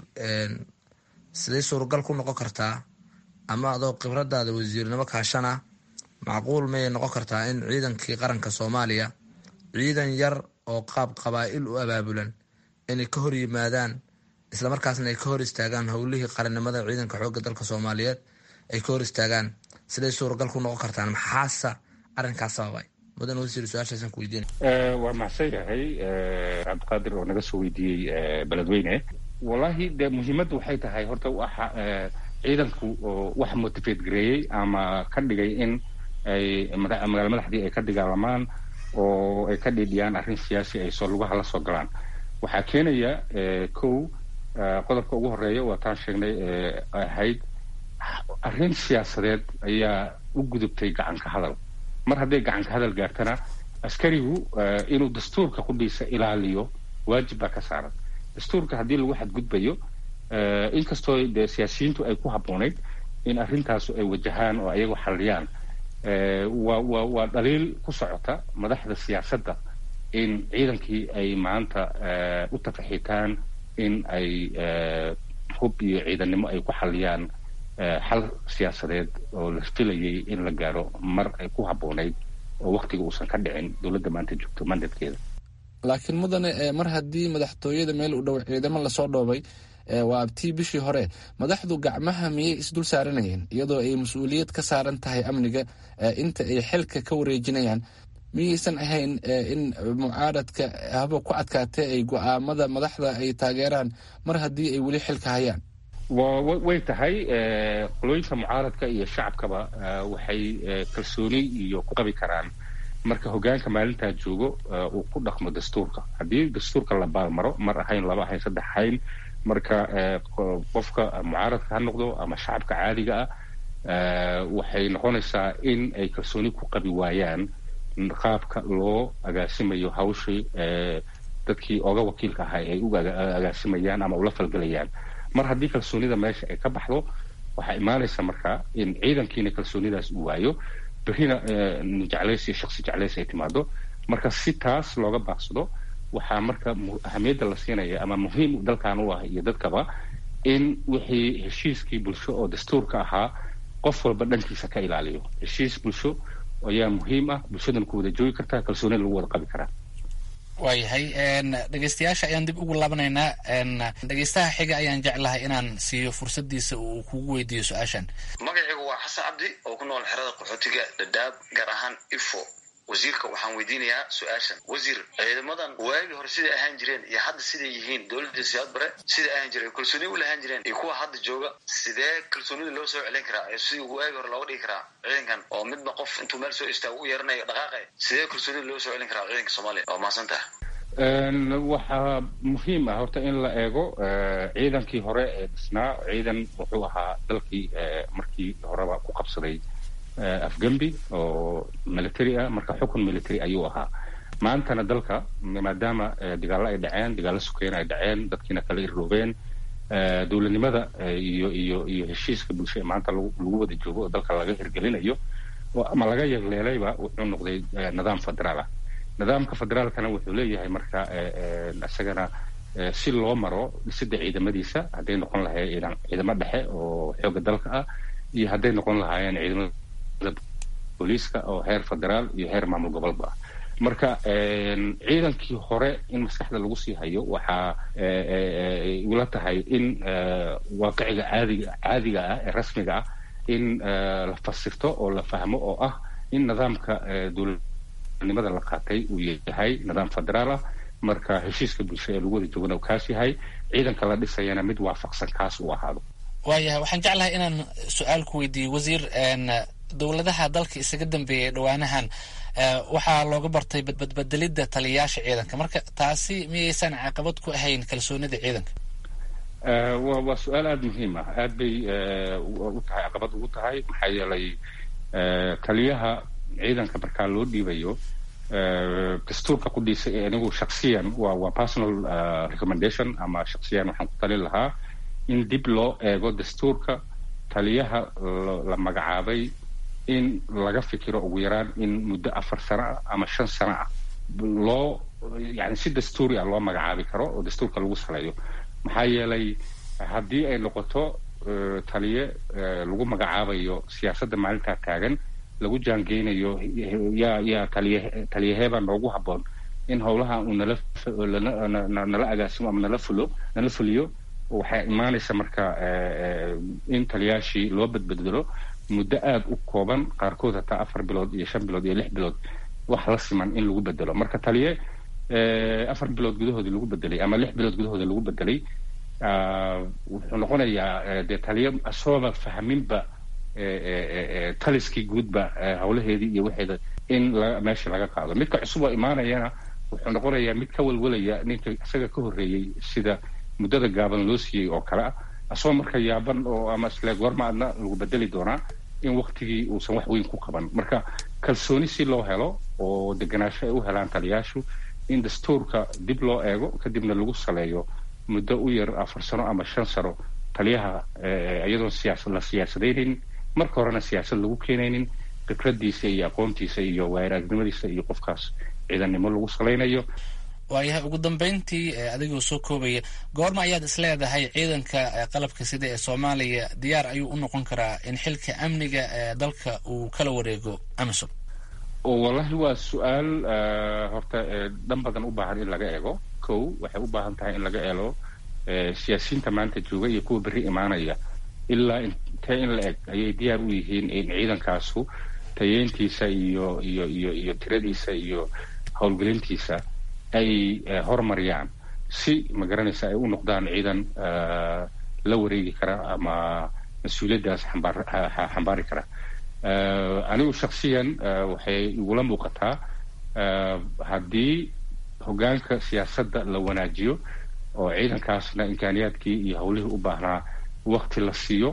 siday suuragal ku noqon kartaa ama adoo khibradaada wasiirnimo kaashana macquul mayay noqon kartaa in ciidankii qaranka soomaaliya ciidan yar oo qaab qabaa'il u abaabulan inay ka hor yimaadaan islamarkaasna ay ka hor istaagaan howlihii qarannimada ciidanka xoogga dalka soomaaliyeed ay ka hor istaagaan siday suuragal ku noqon kartaan maxaasa arrinkaas sababay mudan wasiir su-aashaasaan ku weydiina waa mahadsan yahay cabdiqaadir oo naga soo weydiiyey beledweyne wallahi dee muhiimaddu waxay tahay horta waxa ciidanku wax motivate gareeyey ama ka dhigay in ay magaala madaxdii ay ka dagaalamaan oo ay ka dhiidhiyaan arrin siyaasi ay soo lugaha la soo galaan waxaa keenaya kow qodobka ugu horeeya waa taan sheegnay ahayd arrin siyaasadeed ayaa u gudubtay gacanka hadal mar hadday gacanka hadal gaartana askarigu inuu dastuurka qudhiisa ilaaliyo waajib baa ka saaran dastuurka haddii lagu xadgudbayo inkastoo dee siyaasiyiintu ay ku habboonayd in arrintaasu ay wajahaan oo ayagu xalliyaan waa waa waa dhaliil ku socota madaxda siyaasadda in ciidankii ay maanta u tafaxiitaan in ay hub iyo ciidannimo ay ku xalliyaan xal siyaasadeed oo la filayay in la gaaro mar ay ku habboonayd oo waktiga uusan ka dhicin dowladda maanta joogto mandadkeeda laakiin mudane mar haddii madaxtooyada meel u dhow ciidamo lasoo dhoobay waa abtii bishii hore madaxdu gacmaha miyay isdul saaranayeen iyadoo ay mas-uuliyad ka saaran tahay amniga inta ay xilka ka wareejinayaan miyaysan ahayn in mucaaradka haba ku adkaatee ay go-aamada madaxda ay taageeraan mar haddii ay weli xilka hayaan way tahay qolooyinka mucaaradka iyo shacabkaba waxay kalsooni iyo ku qabi karaan marka hogaanka maalintaa joogo uu ku dhaqmo dastuurka haddii dastuurka la baalmaro mar ahayn laba ahayn saddex ahayn marka qofka mucaaradka ha noqdo ama shacabka caadiga ah waxay noqonaysaa in ay kalsooni ku qabi waayaan qaabka loo agaasimayo hawshii dadkii oga wakiilka ahaa ay u agaasimayaan ama ula falgelayaan mar haddii kalsoonida meesha ay ka baxdo waxaa imaanaysa marka in ciidankiina kalsoonidaas uu waayo berrina jeclays iyo shaksi jeclays ay timaado marka si taas looga baaqsado waxaa marka ahamiyadda la siinaya ama muhiim dalkan u ah iyo dadkaba in wixii heshiiskii bulsho oo dastuurka ahaa qof walba dhankiisa ka ilaaliyo heshiis bulsho ayaa muhiim ah bulshadana ku wada joogi kartaa kalsoonida lagu wada qabi karaa waayahay dhegeystayaasha ayaan dib ugu laabanaynaa dhegeystaha xiga ayaan jeclahay inaan siiyo fursadiisa uu kugu weydiiyo su-aashan magacaygu waa xasan cabdi oo ku nool xerada qaxootiga dhadhaab gaar ahaan ifo wasiirka waxaan weydiinayaa su-aashan wasiir ciidamadan waagii hore siday ahaan jireen iyo hadda siday yihiin dowladda siyaad bare siday ahaan jireen kalsooni u lahaan jireen iyo kuwa hadda jooga sidee kalsoonida loo soo celin karaa ee sidii waagii hore looga dhigi karaa ciidankan oo midba qof intuu meel soo istaago u yeeranayo dhaqaaqe sidee kalsoonida loo soo celin karaa ciidanka soomaaliya waa mahadsantaha waxaa muhiim ah horta in la eego ciidankii hore ee dhisnaa ciidan wuxuu ahaa dalkii markii horeba ku qabsaday afgembi oo military ah marka xukun military ayuu ahaa maantana dalka maadaama dagaallo ay dhaceen dagaallo sukeyn ay dhaceen dadkiina kala irroobeen dowladnimada iyo iyo iyo heshiiska bulsho ee maanta lagu wada joogo oo dalka laga hirgelinayo ama laga yagleelayba wuxuu noqday nidaam federaal ah nidaamka federaalkana wuxuu leeyahay marka isagana si loo maro dhisida ciidamadiisa hadday noqon lahayd ciidamo dhexe oo xooga dalka ah iyo hadday noqon lahaayeen ciidamada booliiska oo heer federaal iyo heer maamul gobolba ah marka ciidankii hore in maskaxda lagu sii hayo waxaa ula tahay in waaqiciga caadiga caadiga ah ee rasmiga ah in la fasirto oo la fahmo oo ah in nidaamka dowladnimada la qaatay uu yahay nidaam federaal ah marka heshiiska bulsho ee lagu wada joogana uu kaas yahay ciidanka la dhisayana mid waafaqsan kaas uu ahaado waayahay waxaan jeclahay inaan su-aal ku weydiiyo wasiir dowladaha dalka isaga dambeeyay dhowaanahan waxaa looga bartay badbedelidda taliyayaasha ciidanka marka taasi miyaysan caqabad ku ahayn kalsoonida ciidanka wa waa su-aal aada muhiim ah aad bay u tahay caqabad ugu tahay maxaa yeelay taliyaha ciidanka markaa loo dhiibayo dastuurka qudhiisa anigu shaksiyan waa waa personal recommendation ama shaksiyan waxaan ku talin lahaa in dib loo eego dastuurka taliyaha la magacaabay in laga fikiro ugu yaraan in muddo afar sano ah ama shan sano ah loo yani si dastuuri ah loo magacaabi karo oo dastuurka lagu saleeyo maxaa yeelay haddii ay noqoto taliye lagu magacaabayo siyaasadda maalintaa taagan lagu jaangeynayo yaa yaa taliye taliyaheebaa noogu habboon in howlaha uu nala nala agaasimo ama nala fulo nala fuliyo waxay imaanaysa marka in taliyaashii loo badbedelo muddo aada u kooban qaarkood hataa afar bilood iyo shan bilood iyo lix bilood wax la siman in lagu bedelo marka taliye afar bilood gudahoodii lagu bedelay ama lix bilood gudahooda lagu bedelay wuxuu noqonayaa dee taliye asooba fahminba taliskii guudba howlaheedii iyo waxeeda in meesha laga qaado midka cusub oo imaanayana wuxuu noqonayaa mid ka walwalaya ninka isaga ka horreeyey sida muddada gaaban loo siiyey oo kale ah asagoo marka yaaban oo ama isle goorma adna lagu bedeli doonaa in waktigii uusan wax weyn ku qaban marka kalsooni si loo helo oo deganaansho ay u helaan taliyaashu in dastuurka dib loo eego kadibna lagu saleeyo muddo u yar afar sano ama shan sano taliyaha iyadoon siyaasad la siyaasadaynin marka horena siyaasad lagu keenaynin fikradiisa iyo aqoontiisa iyo waayaragnimadiisa iyo qofkaas ciidannimo lagu salaynayo waayahay ugu dambeyntii adigoo soo koobaya goorma ayaad isleedahay ciidanka qalabka sida ee soomaaliya diyaar ayuu u noqon karaa in xilka amniga ee dalka uu kala wareego amisom wallahi waa su-aal horta dhan badan u baahan in laga eego kow waxay u baahan tahay in laga eelo siyaasiyiinta maanta jooga iyo kuwa berri imaanaya ilaa intee in la eg ayay diyaar u yihiin in ciidankaasu tayeyntiisa iyo iyo iyo iyo tiradiisa iyo howlgelintiisa ay horumariyaan si magaranaysa ay u noqdaan ciidan la wareegi kara ama mas-uuliyaddaas xambaar xambaari kara anigu shaksiyan waxay igula muuqataa haddii hoggaanka siyaasadda la wanaajiyo oo ciidankaasna imkaaniyaadkii iyo howlihii u baahnaa wakti la siiyo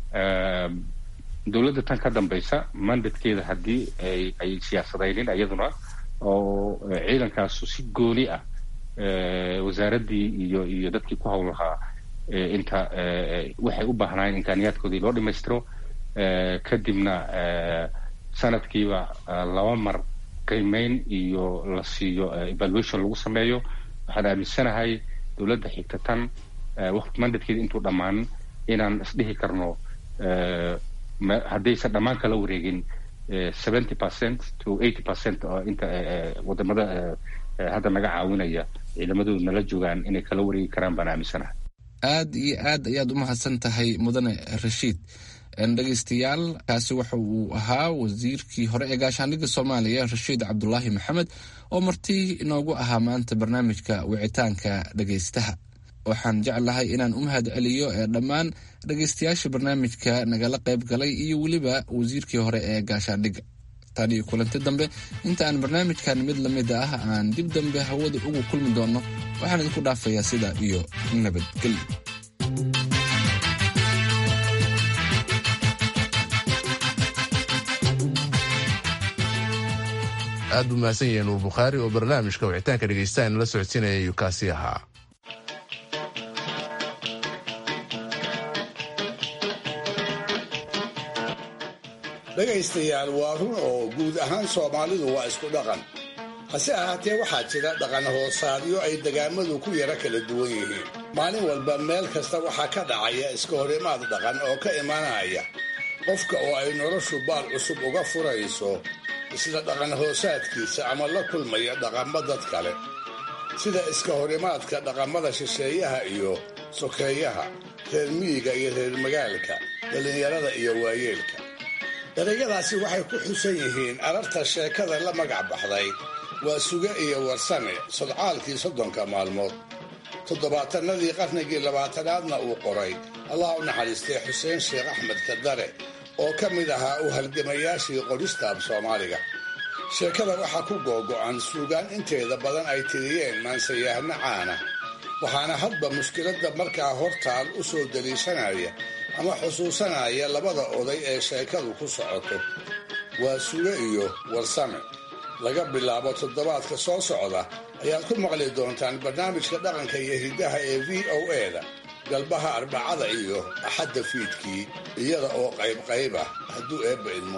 dowladda tan ka dambaysa mandatkeeda haddii ay ay siyaasadaynin iyaduna oo ciidankaasu si gooni ah wasaaraddii iyo iyo dadkii ku howl lahaa inta waxay u baahnaayeen imkaaniyaadkoodii loo dhammaystiro kadibna sanadkiiba laba mar qiimeyn iyo la siiyo evaluation lagu sameeyo waxaan aaminsanahay dowladda xigta tan waqti mandatkeeda intuu dhammaan inaan isdhihi karno haddaysan dhammaan kala wareegin seventy percent to eighty percent oo inta wadamada hadda naga caawinaya ciidamadoodu nala joogaan inay kala wareegi karaan baan aaminsanahay aad iyo aad ayaad u mahadsan tahay mudane rashiid dhegeystayaal kaasi waxa uu ahaa wasiirkii hore ee gaashaandhigga soomaaliya rashiid cabdulaahi maxamed oo marti inoogu ahaa maanta barnaamijka wicitaanka dhegeystaha waxaan jeclahay inaan u mahad celiyo ee dhammaan dhegeystayaasha barnaamijka nagala qayb galay iyo weliba wasiirkii hore ee gaashaandhigga tan iyo kulanti dambe inta aan barnaamijkan mid lamid ah aan dib dambe hawada ugu kulmi doonno waxaan idinku dhaafayaa sidaa iyo nabadgelyo aad buu mahadsan yahay nuur bukhaari oo barnaamijka wicitaanka dhegeystaha inala socodsiinaya ayuu kaasi ahaa dhegaystayaal waa run oo guud ahaan soomaalidu waa isku dhaqan hase ahaatee waxaa jira dhaqan hoosaadyo ay degaamadu ku yara kala duwan yihiin maalin walba meel kasta waxaa ka dhacaya iska horimaad dhaqan oo ka imanaya qofka oo ay noloshu baal cusub uga furayso isla dhaqan hoosaadkiisa ama la kulmaya dhaqammo dad kale sida iska horimaadka dhaqamada shisheeyaha iyo sokeeyaha reer miyiga iyo reer magaalka dhallinyarada iyo waayeelka erayadaasi waxay ku xusan yihiin ararta sheekada la magac baxday waa suge iyo warsame sodcaalkii soddonka maalmood toddobaatanadii qarnigii labaatanaadna uu qoray allah u naxariistay xuseen sheekh axmed kadare oo ka mid ahaa u halgamayaashii qoristaab soomaaliga sheekada waxaa ku googo'an suugaan inteeda badan ay tiriyeen maansayahno caana waxaana hadba mushkiladda markaa hortaal u soo daliishanaya ama xusuusanaya labada oday ee sheekadu ku socoto waa suge iyo warsame laga bilaabo toddobaadka soo socda ayaad ku maqli doontaan barnaamijka dhaqanka iyo hiddaha ee v o e-da galbaha arbacada iyo axadda fiidkii iyada oo qaybqayb ah hadduu eebba idmo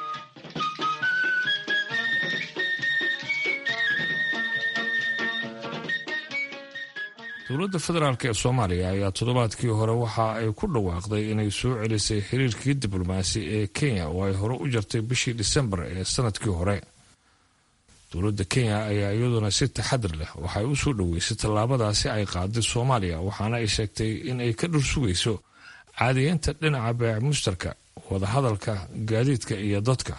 dowladda federaalk ee soomaaliya ayaa toddobaadkii hore waxa ay ku dhawaaqday inay soo celisay xiriirkii diblomaasi ee kenya oo ay hore u jartay bishii disembar ee sanadkii hore dowladda kenya ayaa iyaduna si taxadir leh waxay u soo dhoweysay tallaabadaasi ay qaaday soomaaliya waxaana ay sheegtay in ay ka dhur sugayso caadiyeynta dhinaca beec mushtarka wadahadalka gaadiidka iyo dadka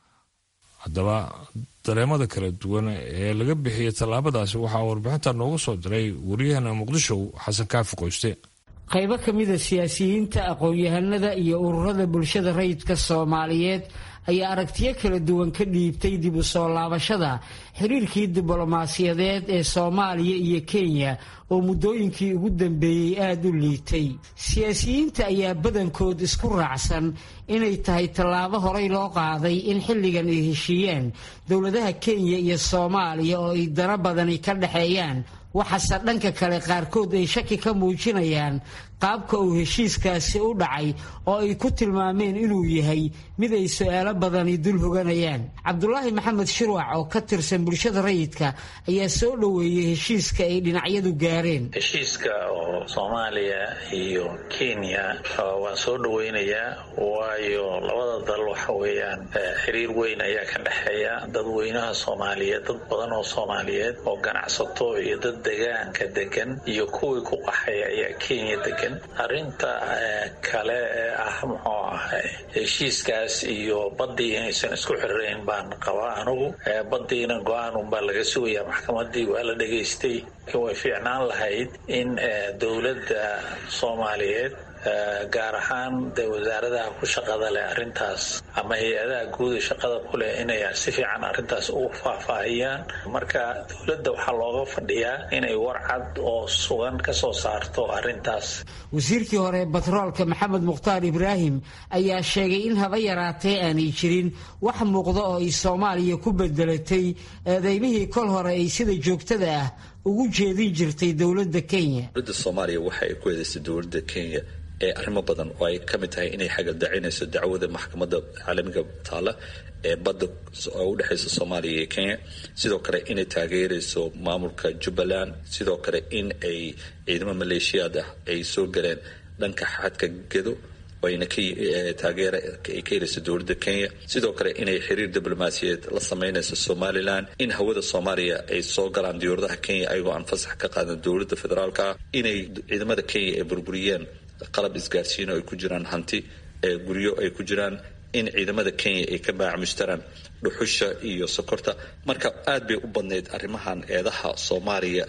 haddaba dareemada kala duwan ee laga bixiyay tallaabadaasi waxaa warbixinta noogu soo diray waryaheena muqdisho xasan kaafi qoyste qaybo ka mida siyaasiyiinta aqoon-yahanada iyo ururada bulshada rayidka soomaaliyeed ayaa aragtiyo kala duwan ka dhiibtay dib u soo laabashada xiriirkii diblomaasiyadeed ee soomaaliya iyo kenya oo muddooyinkii ugu dambeeyey aada u liitay siyaasiyiinta ayaa badankood isku raacsan inay tahay tallaabo horey loo qaaday in xilligan ay heshiiyaan dowladaha kenya iyo soomaaliya oo ay dana badani ka dhexeeyaan waxaase dhanka kale qaarkood ay shaki ka muujinayaan qaabka uu heshiiskaasi u dhacay oo ay ku tilmaameen inuu yahay mid ay su-aalo badani dul hoganayaan cabdulaahi maxamed shirwac oo ka tirsan bulshada rayidka ayaa soo dhoweeyey heshiiska ay dhinacyadu gaareen heshiiska oo soomaaliya iyo kenya waan soo dhoweynayaa waayo labada dal waxa weeyaan xiriir weyn ayaa ka dhexeeya dadweynaha soomaaliyeed dad badan oo soomaaliyeed oo ganacsato iyo dad degaanka degan iyo kuwii ku qaxay ayaa kenya degan arrinta kale ee ah muxuu ahay heshiiskaas iyo baddii inaysan isku xirirayn baan qabaa anugu baddiina go-aan unbaa laga sugayaa maxkamadii waa la dhegaystay way fiicnaan lahayd in dowladda soomaaliyeed gaar ahaan de wasaaradaha ku shaqada leh arrintaas ama hay-adaha guuda shaqada ku leh inay si fiican arrintaas u faahfaahiyaan marka dowladda waxaa looga fadhiyaa inay warcad oo sugan ka soo saarto arrintaas wasiirkii hore batroolka maxamed mukhtaar ibraahim ayaa sheegay in haba yaraatee aanay jirin wax muuqda oo ay soomaaliya ku bedelatay eedeymihii kol hore ay sida joogtada ah ugu jeedin jirtay dowladda kenya dowladda soomaaliya waxa ay ku eedaysay dowladda kenya arrimo badan oo ay ka mid tahay inay xagaldacinayso dacwada maxkamadda caalamiga taala ee badda oo u dhexaysa soomaaliya iyo kenya sidoo kale inay taageerayso maamulka jubbaland sidoo kale in ay ciidamo maleeshiyaad ah ay soo galeen dhanka xadka gedo ayna taageera ay ka helayso dowladda kenya sidoo kale inay xiriir diblomaasiyeed la sameynayso somalilan in hawada soomaaliya ay soo galaan diyauradaha kenya ayagoo aan fasax ka qaadan dowladda federaalka inay ciidamada kenya ay burburiyeen qalab isgaarsiino ay ku jiraan hanti guryo ay ku jiraan in ciidamada kenya ay ka baacmushtaraan dhuxusha iyo sokorta marka aad bay u badnayd arrimahan eedaha soomaaliya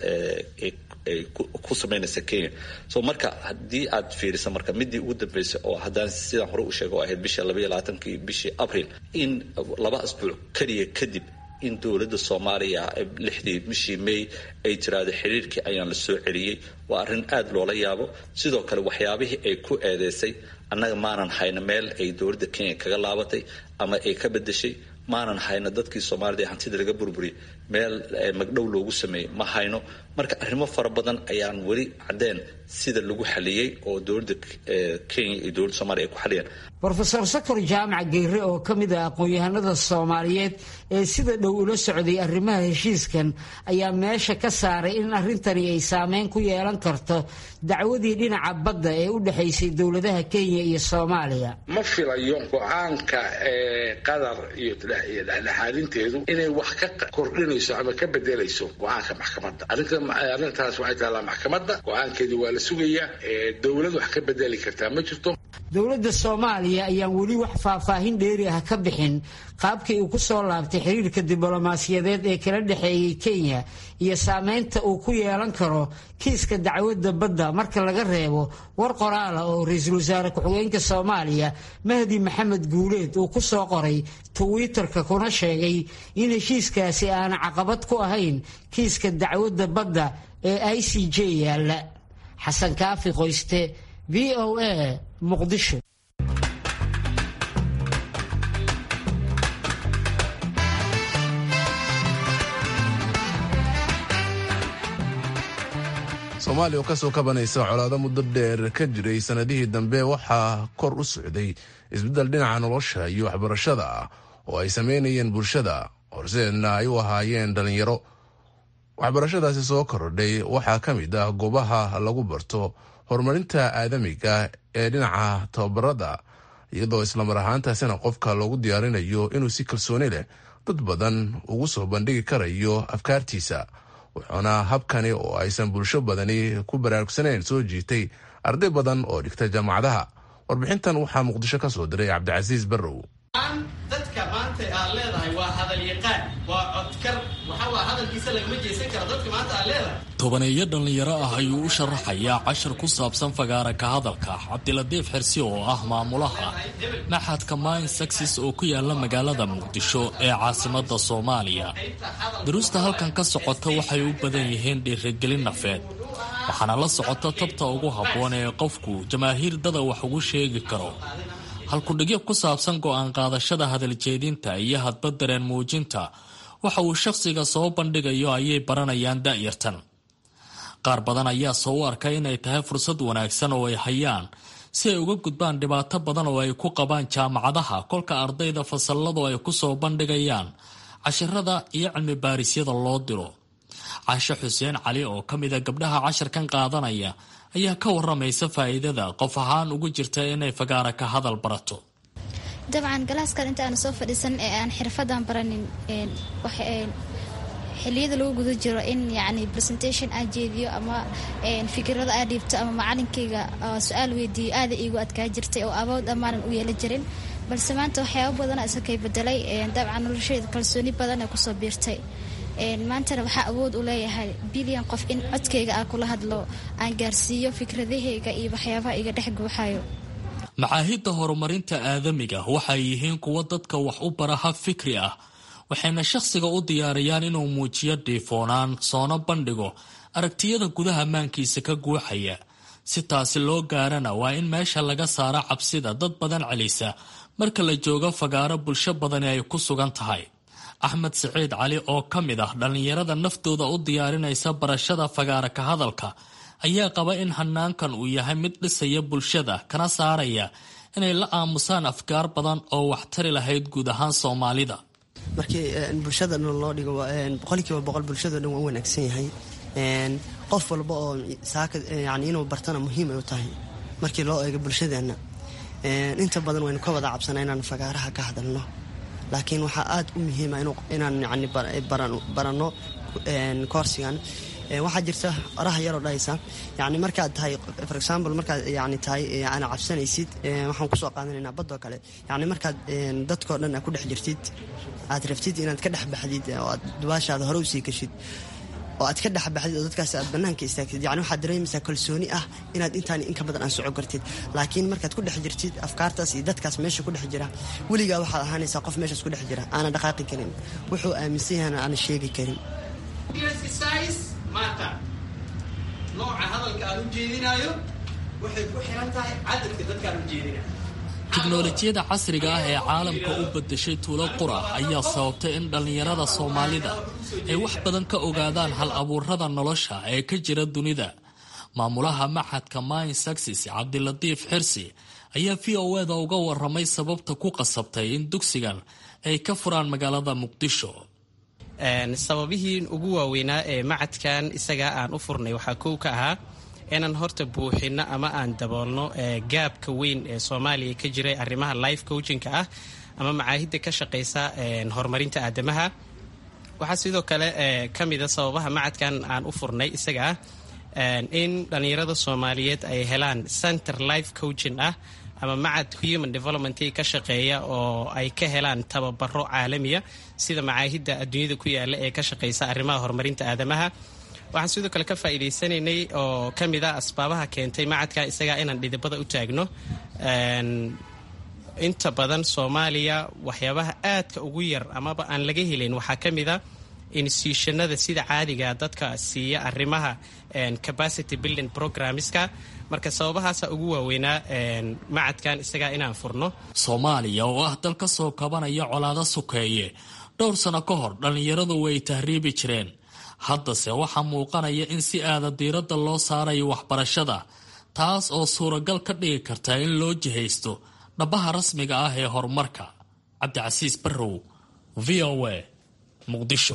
ay ku sameynaysa kenya so marka haddii aad fiirisa marka midii ugu dambeysay oo haddaan sidaan hore u sheega oo ahayd bisha labaiyo labaatankii bishii abril in laba asbuuc keliya kadib in dowladda soomaaliya lixdii bishii may ay tiraahdo xiriirkii ayaan la soo celiyey waa arrin aad loola yaabo sidoo kale waxyaabihii ay ku eedeysay annaga maanan hayno meel ay dowladda kenya kaga laabatay ama ay ka bedeshay maanan hayno dadkii soomaalida ee hantida laga burburiyay meel magdhow loogu sameeyey ma hayno marka arrimo fara badan ayaan weli caddeen sida lagu xaliyey oo dowladda kenya iyo dowladda soomaliya ay ku xaliyeen rofeor sakor jaamac geyre oo ka mid ah aqoon-yahanada soomaaliyeed ee sida dhow ula socday arrimaha heshiiskan ayaa meesha ka saaray in arrintani ay saameyn ku yeelan karto dacwadii dhinaca badda ee u dhexaysay dowladaha kenya iyo soomaaliya ma filayo go-aanka qadar iyo dhexdhexaadinteedu inay wax ka kordhinayso ama ka bedelayso go-aanka maxkamadda arrintaas waxay taallaa maxkamadda go-aankeedii waa la sugayaa dowlad wax ka bedeli kartaa ma jirto dowladda soomaaliya ayaan weli wax faahfaahin dheeri ah ka bixin qaabkii uu ku soo laabtay xiriirka diblomaasiyadeed ee kala dhexeeyey kenya iyo saameynta uu ku yeelan karo kiiska dacwadda badda marka laga reebo war qoraala oo ra-iisul wasaare ku-xigeenka soomaaliya mahdi maxamed guuleed uu ku soo qoray twitter-ka kuna sheegay in heshiiskaasi aana caqabad ku ahayn kiiska dacwadda badda ee i c j yaalla xasan kaafi qoyste v o a muqdisho soomaaliya oo kasoo kabanaysa colaado muddo dheer ka jiray sanadihii dambe waxaa kor u socday isbeddel dhinaca nolosha iyo waxbarashada ah oo ay sameynayeen bulshada horseedna ay u ahaayeen dhallinyaro waxbarashadaasi soo kordhay waxaa ka mid ah goobaha lagu barto horumarinta aadamiga ee dhinaca tababarada iyadoo islamar ahaantaasina qofka loogu diyaarinayo inuu si kalsooni leh dad badan ugu soo bandhigi karayo afkaartiisa wuxuuna habkani oo aysan bulsho badani ku baraarugsaneyn soo jiitay arday badan oo dhigta jaamacadaha warbixintan waxaa muqdisho ka soo diray cabdicasiis barrow dadka maanta aad leedahay waa hadal yaqaan waa codkar waxaa hadalkiisa lagama jeesan kara dadka maanta aad leedahay tobaneeyo dhallinyaro ah ayuu u sharaxayaa cashar ku saabsan fagaara ka hadalka cabdiladiif xirsi oo ah maamulaha maxadka mine saxis oo ku yaala magaalada muqdisho ee caasimada soomaaliya daruusta halkan ka socota waxay u badan yihiin dhiirigelin nafeed waxaana la socota tabta ugu habboon ee qofku jamaahiir dada wax ugu sheegi karo halkudhigyo ku saabsan go-aan qaadashada hadaljeedinta iyo hadba dareen muujinta waxa uu shakhsiga soo bandhigayo ayay baranayaan da'yartan qaar badan ayaa soo u arkay inay tahay fursad wanaagsan oo ay hayaan si ay uga gudbaan dhibaato badan oo ay ku qabaan jaamacadaha kolka ardayda fasalladu ay ku soo bandhigayaan cashirada iyo cilmi baarisyada loo diro caashe xuseen cali oo ka mida gabdhaha cashirkan qaadanaya ayaa ka waramaysa faa'iidada qof ahaan ugu jirta inay fagaara ka hadal barato dabcan galaaskan inta aan soo fadhiisan ee aan xirfadan baranin xiliyada lagu guda jiro in yani presentation aa jeediyo ama fikirada aa dhiibto ama macalinkayga su-aal weydiiyo aada iigu adkaa jirtay oo awood ammaanan u yeelan jirin balse maanta waxyaaba badana isakay bedelay dabcan nolosheeda kalsooni badan ee kusoo biirtay maantana waxaa awood u leeyahay bilyan qof in codkayga aan kula hadlo aan gaarsiiyo fikradahayga iyo waxyaabaha iga dhex guuxayo macaahidda horumarinta aadamiga waxay yihiin kuwo dadka wax u bara hab fikri ah waxayna shakhsiga u diyaariyaan inuu muujiyo dhiifoonaan soona bandhigo aragtiyada gudaha maankiisa ka guuxaya si taasi loo gaarana waa in meesha laga saaro cabsida dad badan celisa marka la joogo fagaaro bulsho badani ay ku sugan tahay axmed siciid cali oo ka mid ah dhallinyarada naftooda u diyaarinaysa barashada fagaara ka hadalka ayaa qaba in hanaankan uu yahay mid dhisaya bulshada kana saaraya inay la aamusaan afkaar badan oo waxtari lahayd guud ahaan soomaalida markii bulshada dhan loo dhigo boqolkiiba boqol bulshado dhan waa u wanaagsan yahay qof walba oo saaka yani inuu bartana muhiim ay u tahay markii loo eego bulshadeenna inta badan waynu ka wada cabsanaa inaan fagaaraha ka hadalno laakiin waxaa aada u muhiima inaan yani baranno koorsigan waxaa jirta oraha yaroo dhahaysa yani markaad tahay for example markaad yani tahay aana cabsanaysid waxaan kusoo qaadanaynaa badoo kale yani markaad dadkoo dhan aa ku dhex jirtid aad rabtid inaad ka dhex baxdid oo aad dubaashaada hore usii gashid oo aad ka dhexbaxdid oo dadkaas aad banaanka istaagtid yani waxaad dareemaysaa kalsooni ah inaad intaan inka badan aan soco kartid laakiin markaad ku dhex jirtid afkaartaas iyo dadkaas meesha ku dhex jira weligaa waxaad ahaanaysaa qof meeshaas ku dhex jira aana dhaqaaqi karin wuxuu aaminsan yahana aana sheegi karin maanta nooca hadalka aan u jeedinayo waxay ku xiran tahay cadadka dadkaan u jeedinayo tiknolojiyada casriga ah ee caalamka u badashay tuulo qura ayaa sababtay in dhallinyarada soomaalida ay wax badan ka ogaadaan hal abuurada nolosha ee ka jira dunida maamulaha maxadka mine saxis cabdilatiif xirsi ayaa v o eda uga waramay sababta ku qasabtay in dugsigan ay ka furaan magaalada muqdisho sababihii ugu waaweynaa ee macadkan isagaa aan u furnay waxaa kow ka ahaa inaan horta buuxino ama aan daboolno gaabka weyn ee soomaaliya ka jiray arrimaha life coachinka ah ama macaahidda ka shaqaysa horumarinta aadamaha waxaa sidoo kale ka mida sababaha macadkan aan u furnay isaga ah in dhallinyarada soomaaliyeed ay helaan center life coaching ah ama macad human development ka shaqeeya oo ay ka helaan tababaro caalamiya sida macaahidda adduunyada ku yaala ee ka shaqeysa arrimaha horumarinta aadamaha waxaan sidoo kale ka faa'iidaysanaynay oo ka mid a asbaabaha keentay macadka isagaa inaan dhidibada u taagno inta badan soomaaliya waxyaabaha aadka ugu yar amaba aan laga helin waxaa ka mid a institutionada sida caadiga dadka siiya arrimaha capacity building programmeska marka sababahaasa ugu waaweynaa macadkan isagaa inaan furno soomaaliya oo ah dal ka soo kabanaya colaado sokeeye dhowr sano ka hor dhallinyaradu way tahriibi jireen haddase waxaa muuqanaya in si aada diiradda loo saarayo waxbarashada taas oo suuragal ka dhigi karta in loo jihaysto dhabaha rasmiga ah ee horumarka cabdicasiis barrow v o a muqdisho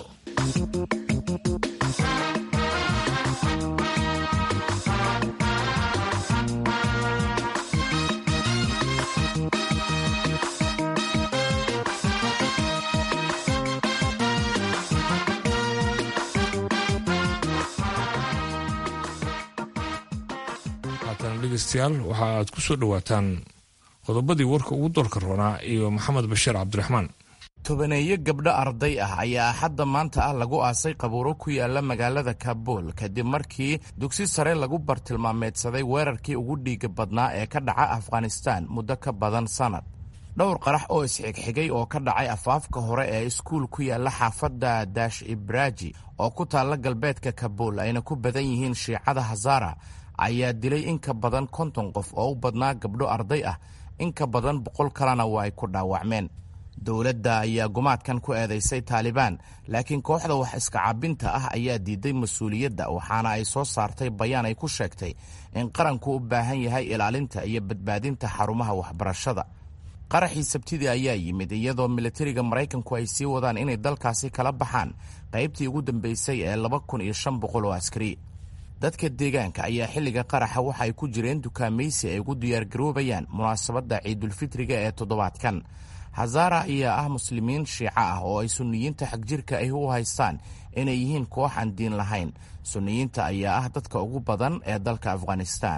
dhegeystayaal waxa aad ku soo dhowaataan qodobadii warka ugu doorka roonaa iyo maxamed bashiir cabdiraxmaan tobaneeyo gabdho arday ah ayaa axadda maanta ah lagu aasay qabuuro ku yaala magaalada kabuul kadib markii dugsi sare lagu bartilmaameedsaday weerarkii ugu dhiiga badnaa ee ka dhaca afghanistaan muddo ka badan sannad dhowr qarax oo isxigxigay oo ka dhacay afaafka hore ee iskuul ku yaala xaafadda daash ibraaji oo ku taalla galbeedka kabuul ayna ku badan yihiin shiicada hazara ayaa dilay in ka badan konton qof oo u badnaa gabdho arday ah in ka badan boqol kalena waa ay ku dhaawacmeen dowladda ayaa gumaadkan ku eedaysay taalibaan laakiin kooxda wax iskacabinta ah ayaa diiday mas-uuliyadda waxaana ay soo saartay bayaan ay ku sheegtay in qaranku u baahan yahay ilaalinta iyo badbaadinta xarumaha waxbarashada qaraxii sabtidii ayaa yimid iyadoo militariga maraykanku ay sii wadaan inay dalkaasi kala baxaan qaybtii ugu dambeysay ee laba kun iyo shan boqol oo askari dadka deegaanka ayaa xilliga qaraxa waxa ay ku jireen dukaamaysi ay ugu diyaargaroobayaan munaasabadda ciidulfitriga ee toddobaadkan hazara ayaa ah muslimiin shiico ah oo ay sunniyiinta xagjirka ahi u haystaan inay yihiin koox aan diin lahayn sunniyiinta ayaa ah dadka ugu badan ee dalka afghanistan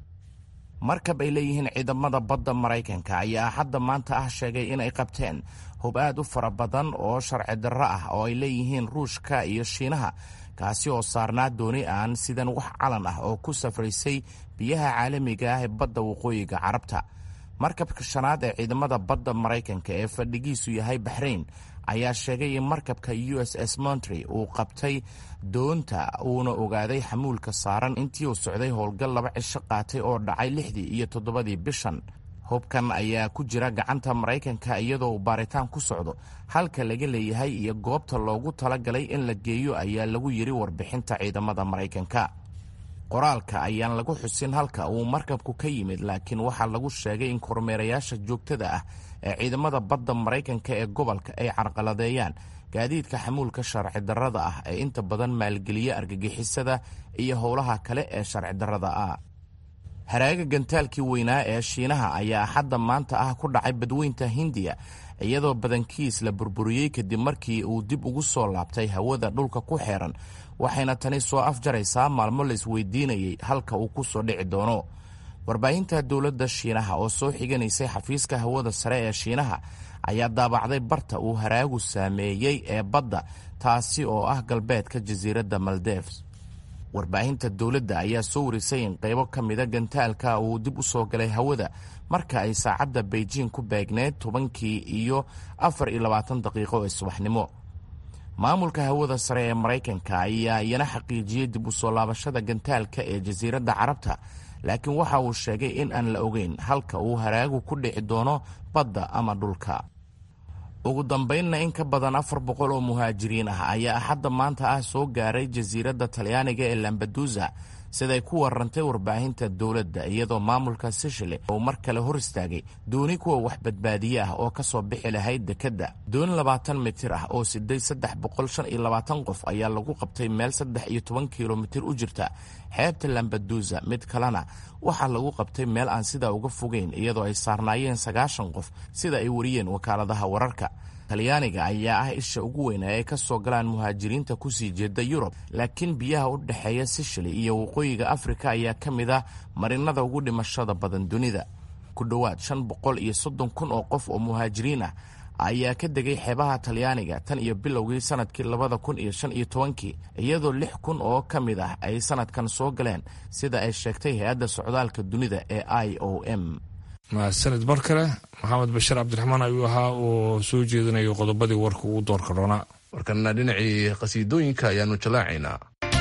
markab ay leeyihiin ciidamada badda maraykanka ayaa hadda maanta ah sheegay inay qabteen hub aad u fara badan oo sharci darro ah oo ay leeyihiin ruushka iyo shiinaha kaasi oo saarnaa dooni aan sidan wax calan ah oo ku safraysay biyaha caalamiga ah ee badda waqooyiga carabta markabka shanaad ee ciidamada badda maraykanka ee fadhigiisu yahay baxrayn ayaa sheegay in markabka u s s montry uu qabtay doonta uuna ogaaday xamuulka saaran intii uu socday howlgal laba cisho qaatay oo dhacay lixdii iyo toddobadii bishan hubkan ayaa ku jira gacanta maraykanka iyadoo uu baaritaan ku socdo halka laga leeyahay iyo goobta loogu talagalay in la geeyo ayaa lagu yidhi warbixinta ciidamada maraykanka qoraalka ayaan lagu xusin halka uu markabku ka yimid laakiin waxaa lagu sheegay in kormeerayaasha joogtada ah ee ciidamada badda maraykanka ee gobolka ay carqaladeeyaan gaadiidka xamuulka sharci darrada ah ee inta badan maalgeliya argagixisada iyo howlaha kale ee sharci darrada ah haraaga gantaalkii weynaa ee shiinaha ayaa axadda maanta ah ku dhacay badweynta hindiya iyadoo badankiis la burburiyey kadib markii uu dib ugu soo laabtay hawada dhulka ku xeeran waxayna tani soo afjaraysaa maalmo la isweydiinayay halka uu ku soo dhici doono warbaahinta dowladda shiinaha oo soo xiganaysay xafiiska hawada sare ee shiinaha ayaa daabacday barta uu haraagu saameeyey ee badda taasi oo ah galbeedka jasiiradda maldeves warbaahinta dowladda ayaa soo warisay in qaybo ka mida gantaalka uu dib u soo galay hawada marka ay saacadda beijing ku beegneed tobankii iyo afar iyo labaatan daqiiqo ee subaxnimo maamulka hawada sare ee maraykanka ayaa iyana xaqiijiyey dib u soo laabashada gantaalka ee jasiiradda carabta laakiin waxa uu sheegay in aan la ogeyn halka uu haraagu ku dhici doono badda ama dhulka ugu dambaynna in ka badan afar boqol oo muhaajiriin ah ayaa axadda maanta ah soo gaaray jasiiradda talyaaniga ee lambadusa siday ku warantay warbaahinta dowladda iyadoo maamulka sishile uu mar kale hor istaagay dooni kuwa wax badbaadiye ah oo ka soo bixi lahayd dekedda dooni labaatan mitir ah oo siday saddex boqol shan iyo labaatan qof ayaa lagu qabtay meel saddex iyo toban kilomitir u jirta xeebta lambadusa mid kalena waxaa lagu qabtay meel aan sidaa uga fogeyn iyadoo ay saarnaayeen sagaashan qof sida ay wariyeen wakaaladaha wararka talyaaniga ayaa ah isha ugu weyn ee ay ka soo galaan muhaajiriinta kusii jeeda yurub laakiin biyaha u dhexeeya sishili iyo waqooyiga afrika ayaa ka mid ah marinada ugu dhimashada badan dunida ku dhowaad shan boqol iyo soddon kun oo qof oo muhaajiriin ah ayaa ka degay xeebaha talyaaniga tan iyo bilowgii sanadkii labada kun iyo shan iyo tobankii iyadoo lix kun oo ka mid ah ay sanadkan soo galeen sida ay sheegtay hay-adda socdaalka dunida ee i o m mahadsanid mar kale maxamed bashir cabdiraxmaan ayuu ahaa oo soo jeedinayo qodobadii warka ugu doorka roonaa markana dhinacii qhasiidooyinka ayaanu jalaacaynaa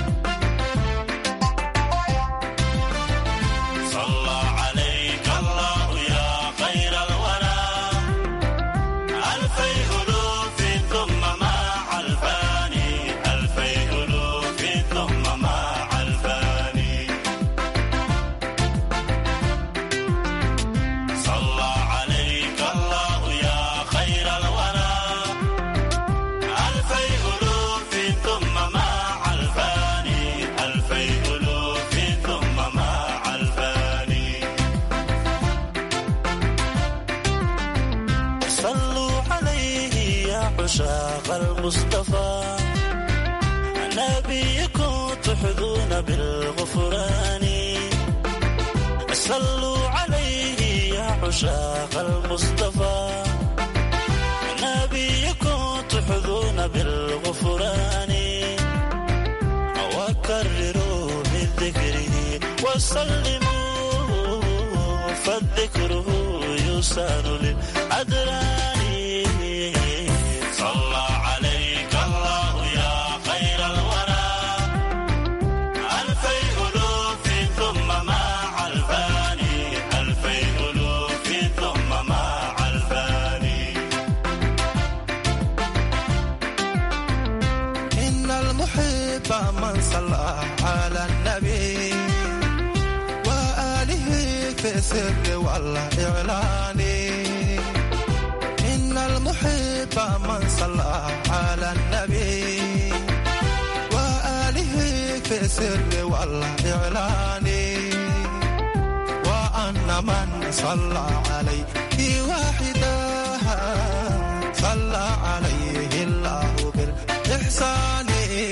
عشاق المصطفى نبيكم تحظون بالغفران صلوا عليه يا عشاق المصطفى نبيكم تحظون بالغفران وكرروا من ذكره وسلموا فالذكره يسان للأدران صلى عليك الله يا خير الورى ألفي ألوف ثم مع الفاني ألفي ألوف ثم مع الفاني إن المحب من صلى على النبي وآله في السر والإعلان إن المحب من صلى على النبي وآله في السر والإعلان وأن من صلى عليه واحدا صلى عليه الله بالإحسان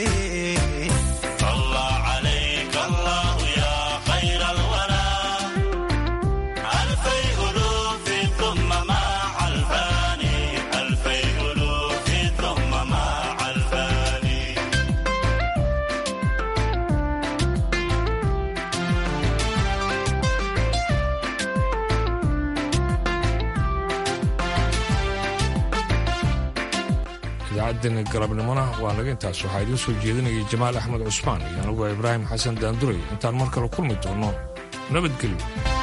صلى عليك الله يا خير الورى ألفي ألوف ثم مع الفاني ألفي ألوف ثم مع الفاني idaacaddan galabnimona waa naga intaas waxaa idiin soo jeedinayay jamaal axmed cusmaan iyo anugu ibraahim xasan daanduray intaan mar kale kulmi doonno nabadgelyo